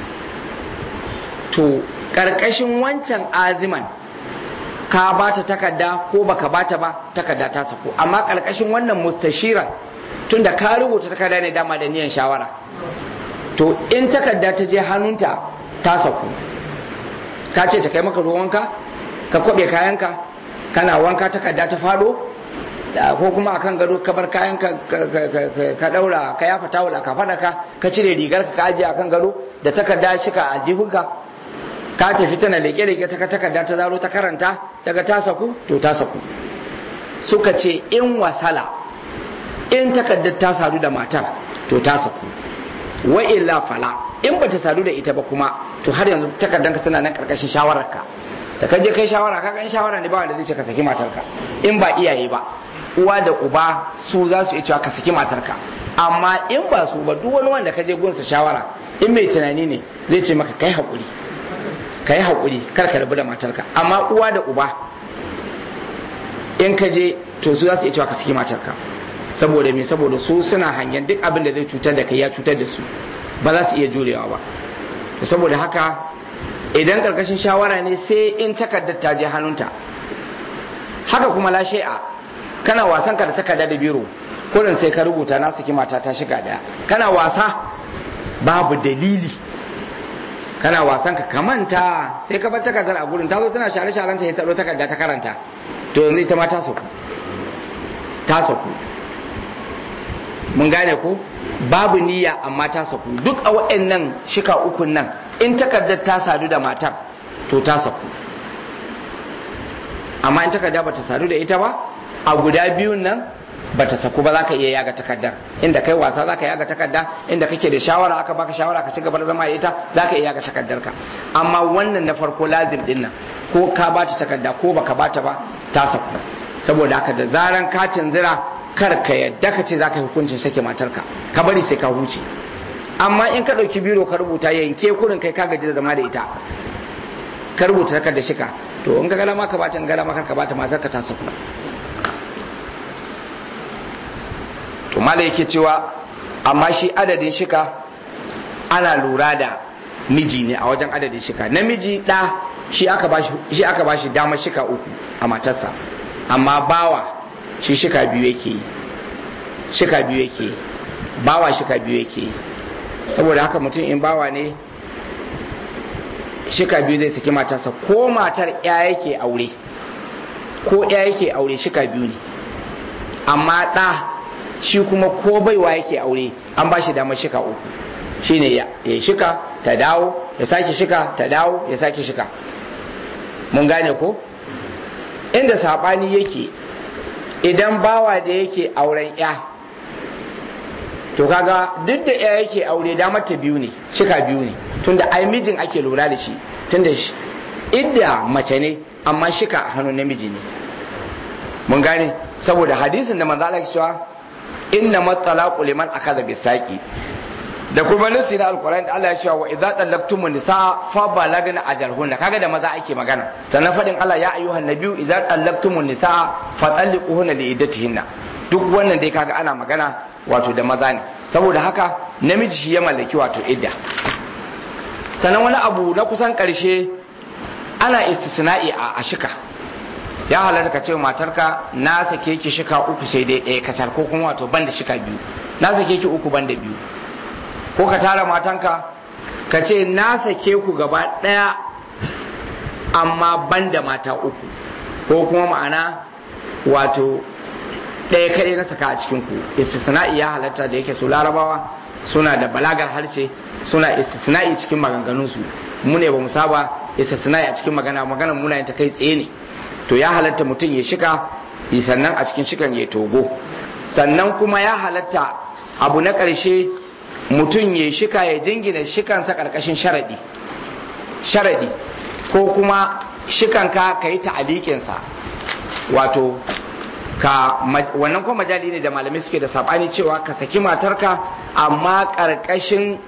to ƙarƙashin wancan aziman ka ba ta takarda ko baka ba ta ba takarda ta sako amma ƙarƙashin wannan mustashiran tunda ka rubuta takarda ne dama da niyan shawara to in takarda ta je hannunta ta sako ka ce ta kai maka ruwanka ka kwabe kayanka kana wanka takarda ta fado ko kuma akan gado ka bar kayan ka ka daura ka yafa tawul ka fada ka ka cire rigar ka aje akan gado da takarda shi ka aljihunka ka tafi tana leke leke ta takarda ta zaro ta karanta daga ta saku to ta saku suka ce in wasala in takardar ta sadu da matar to ta saku wa illa fala in bata sadu da ita ba kuma to har yanzu takardanka tana nan karkashin shawararka da ka je kai shawara ka in shawara ne ba wanda zai ce ka saki matarka in ba iyaye ba uwa da uba su za su iya cewa ka saki matarka amma in ba su ba duk wani wanda ka je gunsa shawara in mai tunani ne zai ce maka kai haƙuri kai haƙuri kar ka rabu da matarka amma uwa da uba in ka je to su za su iya cewa ka saki matarka saboda me saboda su suna hangen duk abin da zai cutar da kai ya cutar da su ba za su iya jurewa ba saboda haka idan karkashin shawara ne sai in takardar ta je hannunta haka kuma la shay'a kana wasan ka da takarda da biro kurin sai ka rubuta na saki mata ta shiga daya kana wasa babu dalili kana wasan ka kamanta sai ka bar takardar a gurin ta zo tana share sharen ta ta taro takarda ta karanta to yanzu ita ma ta sauku ta sauku mun gane ko babu niyya amma ta saku duk a waɗannan shika ukun nan in takardar ta sadu da matar to ta saku amma in takarda bata sadu da ita ba a guda biyun nan bata saku ba za ka iya yaga takardar inda kai wasa za ka yaga takarda inda kake da shawara aka baka shawara ka ci gaba da zama da ita za ka iya yaga takardar ka amma wannan na farko lazim din nan ko ka bata takarda ko baka bata ba ta saku saboda haka da zaran katin zira kar ka yadda ka ce za ka yi hukuncin sake matarka ka bari sai ka huce amma in ka ɗauki biro ka rubuta yanke kurin kai ka gaji da zama da ita ka rubuta takar da shika to in ka galama ka bata in galama kar ka bata matarka ta saku to mala yake cewa amma shi adadin shika ana lura da miji ne a wajen adadin shika namiji ɗa shi aka bashi shi aka bashi damar shika uku a matarsa amma bawa shi shika biyu yake yi shika biyu yake yi bawa shika biyu yake yi saboda haka mutum in bawa ne shika biyu zai saki matarsa ko matar ya yake aure ko ya yake aure shika biyu ne amma ɗa shi kuma ko baiwa yake aure an ba shi damar shika uku shine ya shika ta dawo ya sake shika ta dawo ya sake shika mun gane ko inda saɓani yake idan bawa da yake auren ya to kaga duk da ya yake aure damar ta biyu ne shika biyu ne tunda ai mijin ake lura da shi tunda idda mace ne amma shika a hannun namiji ne mun gane saboda hadisin da manzo Allah ya cewa inna matalaqu liman akada bisaqi da kuma nasi na alkur'ani da Allah ya cewa wa idza tallaqtumun nisaa fa balagna ajalhunna kaga da maza ake magana sannan fadin Allah ya ayyuhan nabiyyu idza tallaqtumun nisaa fa talliquhunna li iddatihinna duk wannan dai kaga ana magana wato da maza ne saboda haka namiji shi ya mallaki wato idda sannan wani abu na kusan karshe ana istisna'i a shika ya halatta ka ce matarka na sake ki shika uku sai dai ɗaya kacal ko kuma wato banda shika biyu na sake ki uku banda biyu ko ka tara matanka ka ce na sake ku gaba ɗaya amma banda mata uku ko kuma ma'ana wato ɗaya kaɗai na saka a cikin ku istisna'i ya halatta da yake su larabawa suna da balagar harshe suna istisna'i cikin maganganunsu mu ne ba mu saba istisna'i a cikin magana magana muna yin ta kai tsaye ne to ya halatta mutum ya shika sannan a cikin shikan ya togo sannan kuma ya halatta abu na ƙarshe mutum ya shika ya jingina shikansa ƙarƙashin sharaɗi sharaɗi ko kuma shikanka ka yi ta'alikinsa wato ka wannan kuma majali ne da malamai suke da sabani cewa ka saki matarka amma ƙarƙashin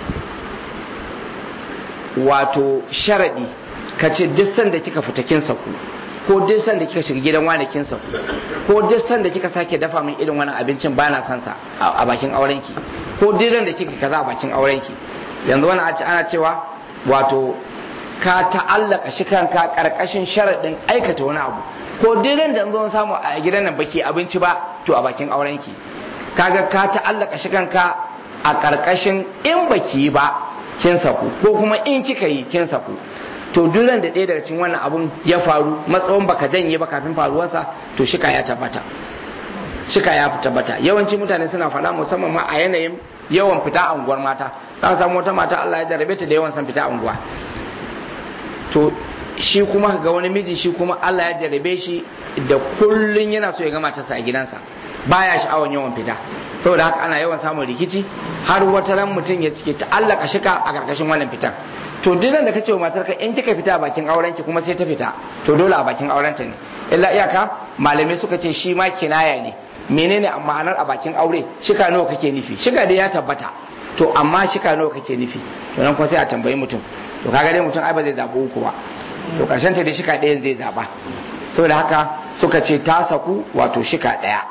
wato sharaɗi ka ce duk sanda kika fita kin saku ko duk sanda kika shiga gidan wani kin saku ko duk sanda kika sake dafa min irin wani abincin bana son sa a bakin aurenki ko duk da kika kaza a bakin aurenki yanzu wani ana cewa wato ka ta'allaka shi kanka karkashin sharaɗin aikata wani abu ko duk da zo samu a gidan nan baki abinci ba to a bakin aurenki kaga ka ta'allaka shi kanka a karkashin in baki yi ba kin saku ko kuma in kika yi kin saku to duran da ɗaya daga cikin wannan abun ya faru matsawon baka janye ba kafin faruwarsa to shika ya tabbata shika ya tabbata yawanci mutane suna faɗa musamman ma a yanayin yawan fita unguwar mata za ka samu wata mata Allah ya jarabe ta da yawan san fita unguwa to shi kuma ga wani miji shi kuma Allah ya jarabe shi da kullun yana so ya ga matarsa a gidansa baya sha'awan yawan fita saboda haka ana yawan samun rikici har wata ran mutum ya cike ta'allaka shika a karkashin wannan fitan to duk da kace wa matarka in kika fita a bakin auren ki kuma sai ta fita to dole a bakin auren ta ne illa iyaka malamai suka ce shi ma kinaya ne menene ma'anar a bakin aure shika nawa kake nufi shika dai ya tabbata to amma shika nawa kake nufi to nan kuma sai a tambayi mutum to kaga dai mutum ai ba zai zabi uku ba to karshen ta dai shika ɗayan zai zaba saboda haka suka ce ta saku wato shika ɗaya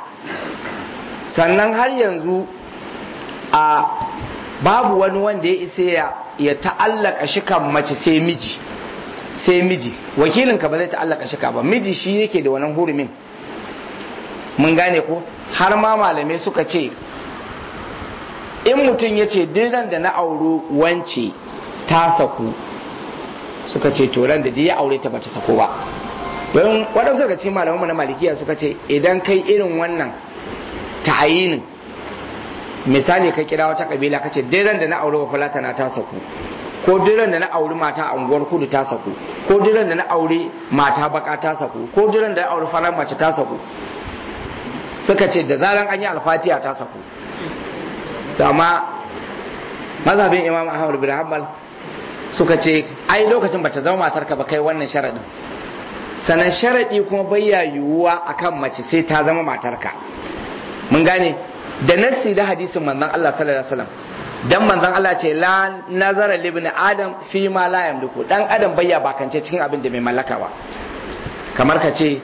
sannan har yanzu a babu wani wanda ya isa ya ya ta'allaka shikan mace sai miji sai miji wakilinka ba zai ta'allaka shika ba miji shi yake da wannan hurumin mun gane ko har ma malamai suka ce in mutum ya ce dinan da na auro wance ta saku suka ce to ran da ya aure ta bata sako ba don waɗansu daga cikin malamanmu na malikiya suka ce idan kai irin wannan ta'ayinin misali ka kira wata kabila ka ce diran da na aure wa falata na ta saku ko diran da na auri mata a unguwar kudu ta saku ko diran da na aure mata baka ta saku ko diran da na auri farar mace ta saku suka ce da zaran an yi alfatiya ta saku to amma mazhabin imam ahmad bin hanbal suka ce ai lokacin bata zama matarka ba kai wannan sharadin sanan sharadi kuma bayya yiwuwa akan mace sai ta zama matarka mun gane da nassi da hadisin manzon Allah sallallahu alaihi wasallam dan manzon Allah ce la nazara libni adam fi ma la yamliku dan adam bayya bakance cikin abin da mai mallaka ba kamar ka ce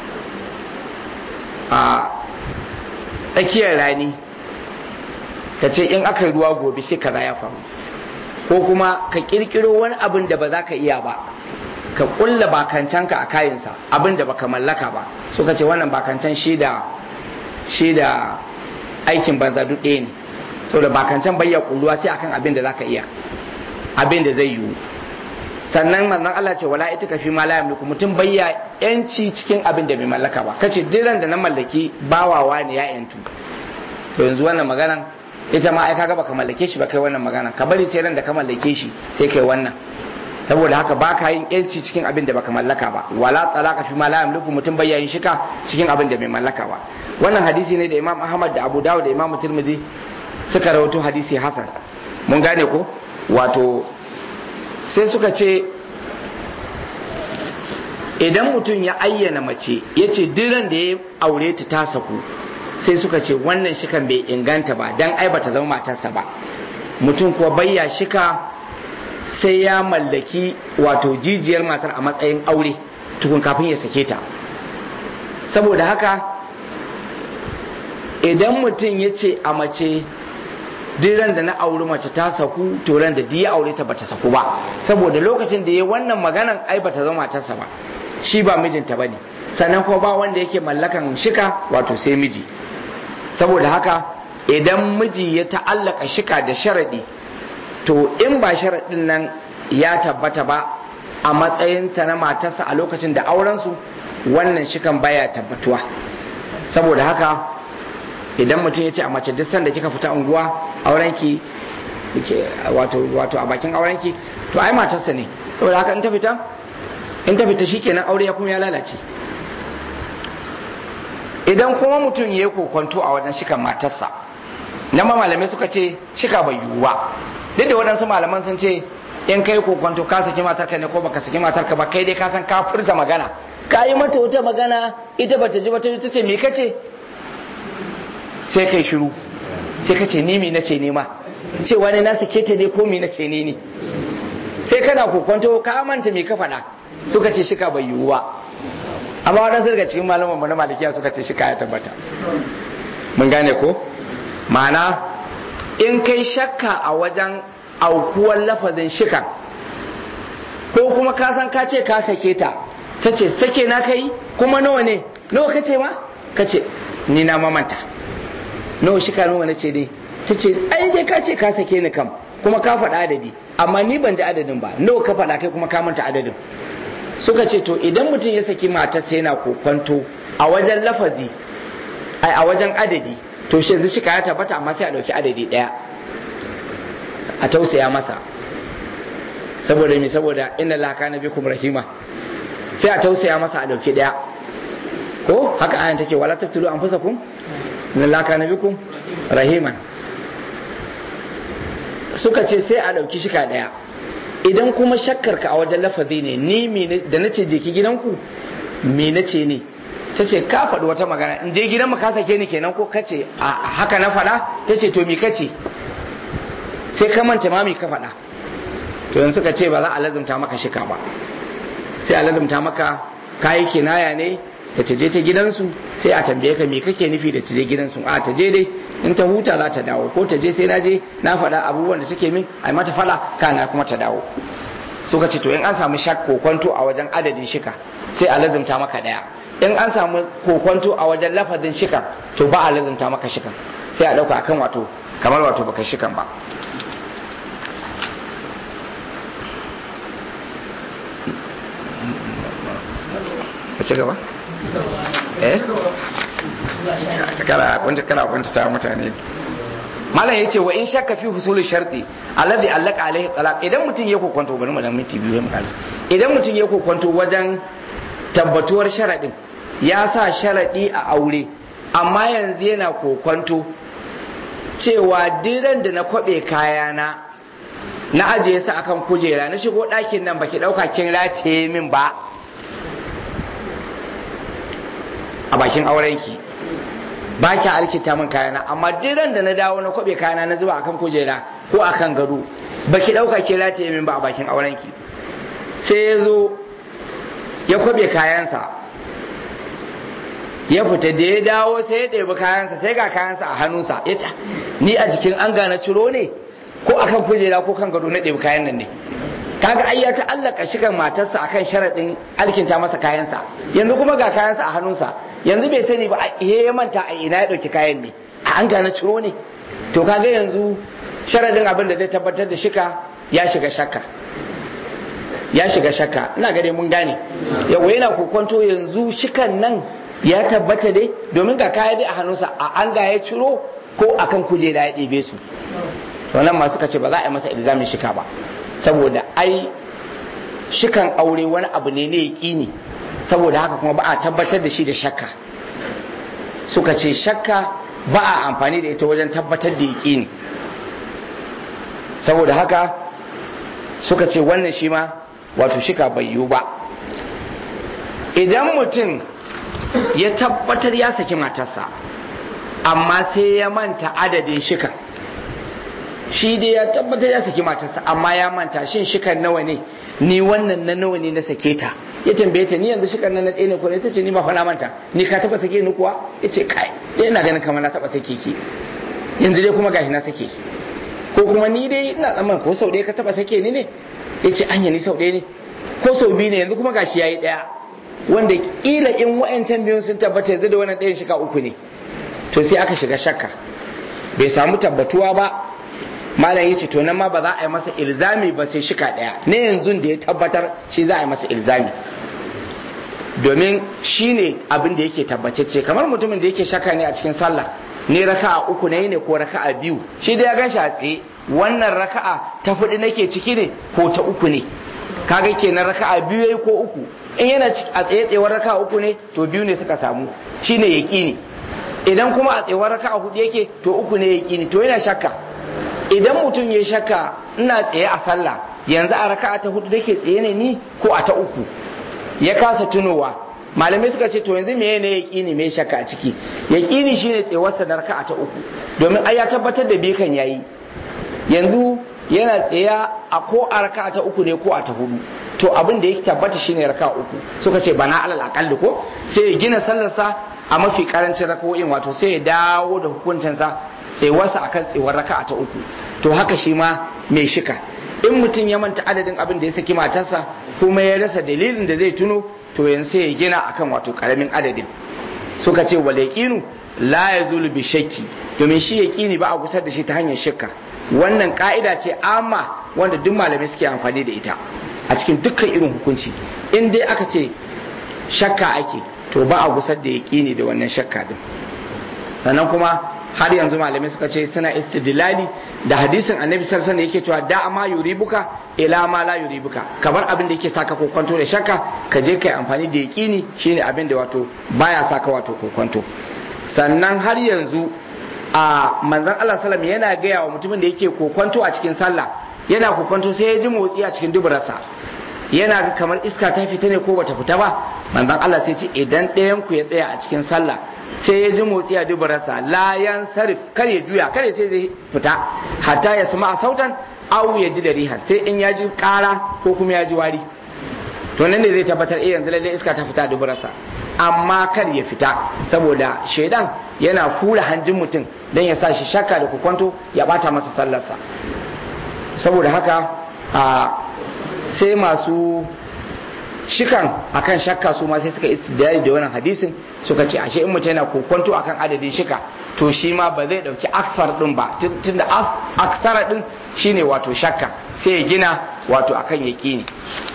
a tsakiyar rani ka ce in aka yi ruwa gobe sai kaza ya faru ko kuma ka kirkiro wani abin da ba za ka iya ba ka kulla bakancanka a kayansa abin da baka mallaka ba suka ce wannan bakancan shi da shi da aikin banza duk ɗaya ne saboda bakancan bayya kulluwa sai akan abin da za ka iya abin da zai yiwu sannan manzon Allah ce wala ita fi ma la yamliku mutum bayya yanci cikin abin da bai mallaka ba kace diran da na mallaki bawawa ne ya yantu to yanzu wannan maganan ita ma ai kaga baka mallake shi ba kai wannan magana ka bari sai ran da ka mallake shi sai kai wannan saboda haka baka yin yanci cikin abin da baka mallaka ba wala talaka fi ma la yamliku mutum bayya yin shika cikin abin da bai mallaka ba wannan hadisi ne da Imam Ahmad da Abu Dawud da Imam Tirmidhi suka rawaito hadisi hasan mun gane ko wato sai suka ce idan mutum ya ayyana mace ya ce diran da ya aure ta ta saku sai suka ce wannan shikan bai inganta ba dan ai bata zama matarsa ba mutum kuwa bayya shika sai ya mallaki wato jijiyar matar a matsayin aure tukun kafin ya sake ta saboda haka idan mutum ya ce a mace diran da na auri mace ta saku to ran da ya aure ta bata saku ba saboda lokacin da ya wannan maganan ai bata zama matarsa ba shi ba mijinta bane sannan kuma ba wanda yake mallakan shika wato sai miji saboda haka idan miji ya ta'allaka shika da sharadi to in ba sharadin nan ya tabbata ba a matsayinta na matarsa a lokacin da aurensu wannan shikan baya tabbatuwa saboda haka idan mutum ya ce a mace duk sanda kika fita unguwa aurenki wato wato a bakin aurenki to ai matarsa ne saboda haka in ta fita in ta fita shikenan aure ya kuma ya lalace idan kuma mutum ya yi kokonto a wajen shikan matarsa nan ma malamai suka ce shika bai yiwu ba duk da waɗansu malaman sun ce in kai kokonto ka saki matarka ne ko baka saki matarka ba kai dai ka san ka furta magana ka yi mata wata magana ita bata ji bata ta ce me kace sai kai shiru sai ka ce ni me nace ne ma ce wani na sake ta ne ko me nace ne ne sai kana kokonto ka manta me ka faɗa suka ce shika bai yiwu ba amma waɗansu daga cikin malaman mu na malikiya suka ce shika ya tabbata mun gane ko ma'ana in kai shakka a wajen aukuwar lafazin shika ko kuma ka san ka ce ka sake ta ta ce sake na kai kuma nawa ne nawa ka ce ma ka ce ni na mamanta nawa shika nawa na ce dai ta ce ai dai ka ce ka sake ni kam kuma ka faɗa adadi amma ni ban ji adadin ba nawa ka faɗa kai kuma ka manta adadin suka ce to idan mutum ya saki matarsa yana kokwanto a wajen lafazi a wajen adadi to shi yanzu shika ya tabbata amma sai a ɗauki adadi ɗaya a tausaya masa saboda me saboda inna laka na bikum rahima sai a tausaya masa a ɗauki ɗaya ko haka ayan take wala taqtulu anfusakum inna laka na bikum rahiman suka ce sai a ɗauki shika ɗaya idan kuma shakkar ka a wajen lafazi ne ni da na ce je ki gidanku me na ce ne ta ce ka faɗi wata magana in je gidan mu ka sake ni kenan ko kace a haka na faɗa ta ce to mi kace sai ka manta ma mi ka faɗa to yanzu suka ce ba za a lazumta maka shika ba sai a lazumta maka kayi kinaya ne da ta je ta gidansu sai a tambaye ka me kake nufi da ta je gidansu a ta je dai in ta huta za ta dawo ko ta je sai na je na faɗa abubuwan da take min a mata faɗa kana kuma ta dawo suka ce to in an samu shak kokonto a wajen adadin shika sai a lazumta maka daya in an samu kokonto a wajen lafazin shika to ba a lazumta maka shikan sai a dauka akan wato kamar wato baka shikan ba ka ci gaba eh kana kunta kana kunta ta mutane malam yace wa in shakka fi husul sharti alladhi allaka alaihi talaq idan mutum ya kokonto bari mu dan minti biyu mu kalli idan mutum ya kokonto wajen tabbatuwar sharadin ya sa sharadi a aure amma yanzu yana kokonto cewa diran da na kwabe kayana na ajiye su akan kujera na shigo ɗakin nan baki ɗauka kin rataye min ba a bakin aurenki ba ki alkita min kayana amma diran da na dawo na kwabe kayana na zuba akan kujera ko akan gado ba ki dauka ke latiye min ba a bakin aurenki sai ya zo ya kwabe kayansa ya fita da ya dawo sai ya ɗebi kayansa sai ga kayansa a hannunsa ya ce ni a jikin an gane ciro ne ko akan kujera ko kan gado na ɗebi kayan nan ne kaga ai ya ta'allaka shigar matarsa akan sharaɗin alkinta masa kayansa yanzu kuma ga kayansa a hannunsa yanzu bai sani ba ya manta a ina ya ɗauki kayan ne a an gane ciro ne to kaga yanzu sharaɗin abin da zai tabbatar da shika ya shiga shakka ya shiga shakka ina gade mun gane yawa yana kokonto yanzu shikan nan ya tabbata dai domin ga kaya dai a hannunsa a an ga ya ciro ko akan kujera ya ɗebe su to nan ma suka ce ba za a yi masa ilzamin shika ba saboda ai shikan aure wani abu ne ne yaƙini saboda haka kuma ba a tabbatar da shi da shakka suka ce shakka ba a amfani da ita wajen tabbatar da yaƙini saboda haka suka ce wannan shi ma wato shika bai yiwu ba idan mutum ya tabbatar ya saki matarsa amma sai ya manta adadin shikan shi dai ya tabbatar ya saki matarsa amma ya manta shin shikan nawa ne ni wannan na nawa ne na sake ta ya tambaye ta ni yanzu shikan nan na ɗaya ne ko ne ta ce ni ba fa na manta ni ka taba sake ni kuwa ya ce kai dai ina ganin kamar na taba sake ki yanzu dai kuma gashi na sake ki ko kuma ni dai ina tsamman ko sau ɗaya ka taba sake ni ne ya ce anya ni sau ɗaya ne ko sau biyu ne yanzu kuma gashi yayi ɗaya wanda kila in wa'ancan biyun sun tabbata yanzu da wannan ɗayan shika uku ne to sai aka shiga shakka bai samu tabbatuwa ba malam yace to nan ma ba za a yi masa ilzami ba sai shika ɗaya ne yanzu da ya tabbatar shi za a yi masa ilzami domin shi ne abin da yake tabbatacce kamar mutumin da yake shakka ne a cikin sallah ne raka'a uku ne ne ko raka'a biyu shi da ya gan shi a tsaye wannan raka'a ta fudu nake ciki ne ko ta uku ne kaga kenan raka'a biyu yayi ko uku in yana a tsaye tsayewar raka'a uku ne to biyu ne suka samu shine yaqini idan kuma a tsayewar raka'a hudu yake to uku ne yaqini to yana shakka idan mutum ya shakka ina tsaye a sallah yanzu a raka'a ta hudu dake tsaye ne ni ko a ta uku ya kasa tunowa malamai suka ce to yanzu meye ne yaqini me shakka a ciki yaqini shine tsayuwarsa na raka'a ta uku domin ai ya tabbatar da bikan yayi yanzu yana tsaya a ko a raka'a ta uku ne ko a ta hudu to abin da yake tabbata shine raka'a uku suka ce bana alal aqalli ko sai ya gina sallarsa a mafi karancin raka'o'in wato sai ya dawo da hukuncinsa tsayuwarsa akan tsayuwar raka'a ta uku to haka shi ma mai shika in mutum ya manta adadin abin da ya saki matarsa kuma ya rasa dalilin da zai tuno to yanzu sai ya gina akan wato karamin adadin suka ce wal yaqinu la yazulu bi shakki domin shi yaqini ba a gusar da shi ta hanyar shakka wannan ka'ida ce amma wanda duk malamai suke amfani da ita a cikin dukkan irin hukunci in dai aka ce shakka ake to ba a gusar da yaqini da wannan shakka din sannan kuma har yanzu malamai suka ce suna istidlali da hadisin annabi sallallahu alaihi yake cewa da ma yuribuka ila ma la yuribuka kamar abin da yake saka kokonto da shakka ka je kai amfani da yaqini shine abin da wato baya saka wato kokonto sannan har yanzu a manzon Allah sallallahu yana gaya wa mutumin da yake kokonto a cikin sallah yana kokonto sai ya ji motsi a cikin duburarsa yana ga kamar iska ta fita ne ko bata fita ba manzon Allah sai ce idan ɗayan ku ya tsaya a cikin sallah sai ya ji motsi a dubararsa layan sarif kar ya juya kar ya ce zai fita hatta ya sama a sautan au ya ji da rihar sai in ya ji kara ko kuma ya ji wari to nan ne zai tabbatar eh yanzu lalle iska ta fita a dubararsa amma kar ya fita saboda shaidan yana fura hanjin mutum dan ya sa shi shakka da kukwanto ya bata masa sallarsa saboda haka a sai masu shikan akan shakka su ma sai suka istidlali da wannan hadisin suka ce ashe in mutum yana kokonto akan adadin shika to shi ma ba zai dauki aksar din ba tunda aksara din shine wato shakka sai ya gina wato akan yaqini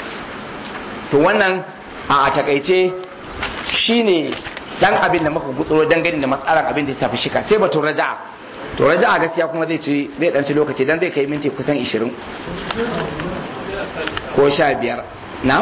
to wannan a takaice shine dan abin da muka gutsuro dangane da matsalar abin da ya tafi shika sai batun raja'a to raja'a gaskiya kuma zai ci zai dan ci lokaci dan zai kai minti kusan 20 ko 15 na'am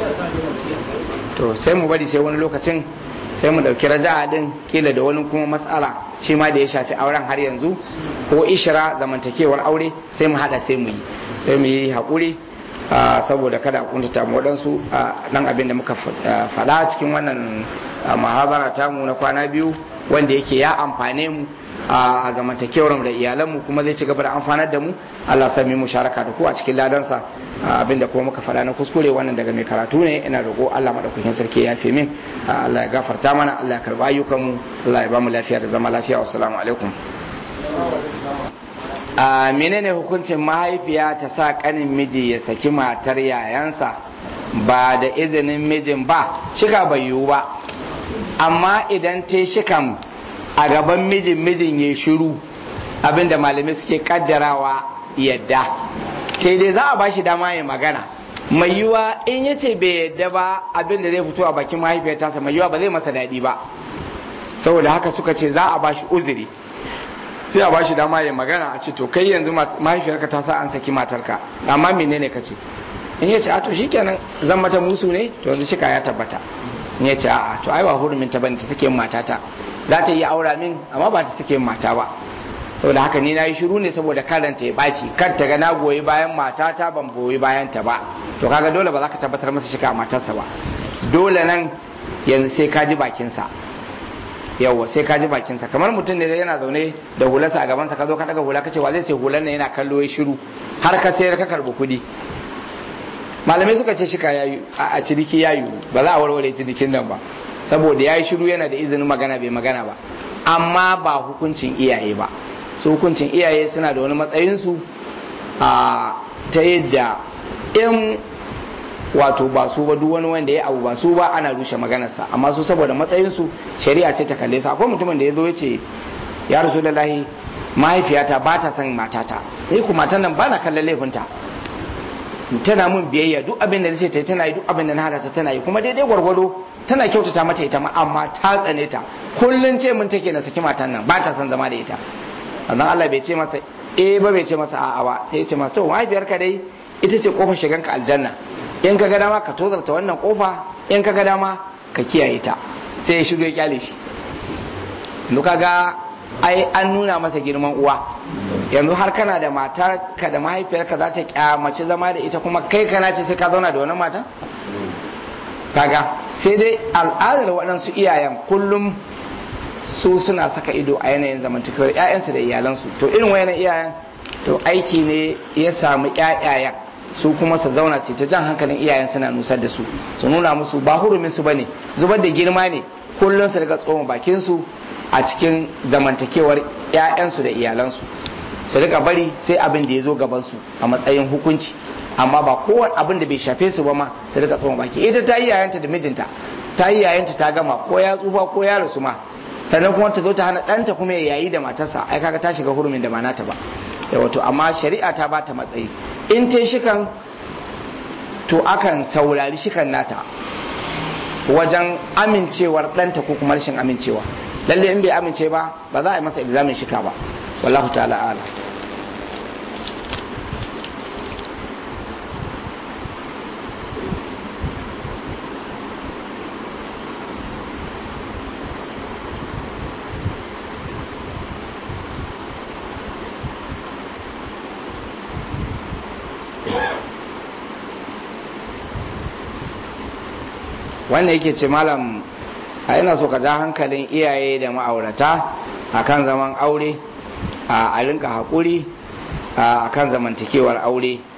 to sai mu bari sai wani lokacin sai mu dauki raja'a din kila da wani kuma matsala shi ma da ya shafi auren har yanzu ko ishira zamantakewar aure sai mu hada sai mu yi sai mu yi haƙuri saboda kada a kuntata mu waɗansu nan abin da muka faɗa cikin wannan mahabara tamu na kwana biyu wanda yake ya amfane mu a zamantakewar da iyalanmu kuma zai ci gaba da amfanar da mu Allah sami mu sharaka da ku a cikin ladansa abinda kuma muka faɗa na kuskure wannan daga mai karatu ne ina roƙo Allah madaukakin sarki ya fi min Allah ya gafarta mana Allah ya karba ayyukan mu Allah ya ba mu lafiya da zama lafiya wassalamu alaikum a menene hukuncin mahaifiya ta sa kanin miji ya saki matar yayansa ba da izinin mijin ba shika bai yiwu ba amma idan ta shikan a gaban mijin mijin ya shiru abinda malamai suke kaddarawa yadda sai dai za a ba shi dama ya magana mai yiwa in ya ce bai yadda ba abinda zai fito a bakin mahaifiyar tasa mai yiwa ba zai masa daɗi ba saboda haka suka ce za a ba shi uzuri sai a ba shi dama ya magana a ce to kai yanzu mahaifiyarka ta sa an saki matarka amma menene ka ce in ya ce a to shikenan zan mata musu ne to yanzu shika ya tabbata in ya ce a'a to ai ba hurumin ta bane ta sake matata za ta yi aura min amma ba ta sake mata ba saboda haka ni na yi shiru ne saboda karanta ya baci kar ta ga na goyi bayan matata ban goyi bayan ta ba to kaga dole ba za ka tabbatar masa shika matarsa ba dole nan yanzu sai ka ji bakinsa yawwa sai ka ji bakinsa kamar mutum ne yana zaune da hularsa a gabansa ka zo ka daga hula ka ce wa zai sai hular nan yana kallo ya shiru har ka sayar ka karbi kuɗi malamai suka ce shika yayi a ciniki yayi ba za a warware cinikin nan ba saboda yayi shiru yana da izinin magana bai magana ba amma ba hukuncin iyaye ba su hukuncin iyaye suna da wani matsayinsu a ta yadda in wato ba su ba duk wani wanda ya abu ba su ba ana rushe maganarsa amma su saboda matsayinsu shari'a ce ta kalle su akwai mutumin da ya zo ya ce ya rasu da lahi mahaifiyata ba ta son matata ni ku matan nan ba na kallon laifinta tana mun biyayya duk abin da nace ta tana yi duk abin da na hada ta tana yi kuma daidai gwargwado tana kyautata mata ita ma amma ta tsane ta kullun ce mun take na saki matan nan ba ta son zama da ita annan Allah bai ce masa eh ba bai ce masa a'a ba sai ya ce masa to mahaifiyarka dai ita ce kofar shiganka aljanna in ka ga dama ka tozarta wannan kofa in ka ga dama ka kiyaye ta sai ya shigo ya kyale shi duka ga ai an nuna masa girman uwa yanzu har kana da matar ka da mahaifiyarka za ta kyamaci zama da ita kuma kai kana ce sai ka zauna da wannan mata kaga sai dai al'adar waɗansu iyayen kullum su suna saka ido a yanayin zamantakewar 'ya'yansu da iyalansu to irin wayannan iyayen to aiki ne ya samu 'ya'yayen su kuma su zauna su ta jan hankalin iyayen suna nusar da su su nuna musu ba hurumin su bane zubar da girma ne kullum su daga tsoma bakin su a cikin zamantakewar ƴaƴansu da iyalansu su rika bari sai abin da ya zo gaban su a matsayin hukunci amma ba kowane abin da bai shafe su ba ma su rika tsoma baki ita ta yi yayanta da mijinta ta yi yayanta ta gama ko ya tsufa ko ya rasu ma sannan kuma ta zo ta hana ɗanta kuma ya yayi da matarsa ai kaga ta shiga hurumin da ba nata ba da wato amma shari'a ta ba ta matsayi in ta shikan to akan saurari shikan nata wajen amincewar ɗanta ko kuma rashin amincewa lalle in bai amince ba ba za a yi masa ilzamin shika ba wallahu ta'ala ala wannan yake ce malam a ina so ka ja hankalin iyaye da ma'aurata akan zaman aure a rinka haƙuri a kan zamantakewar aure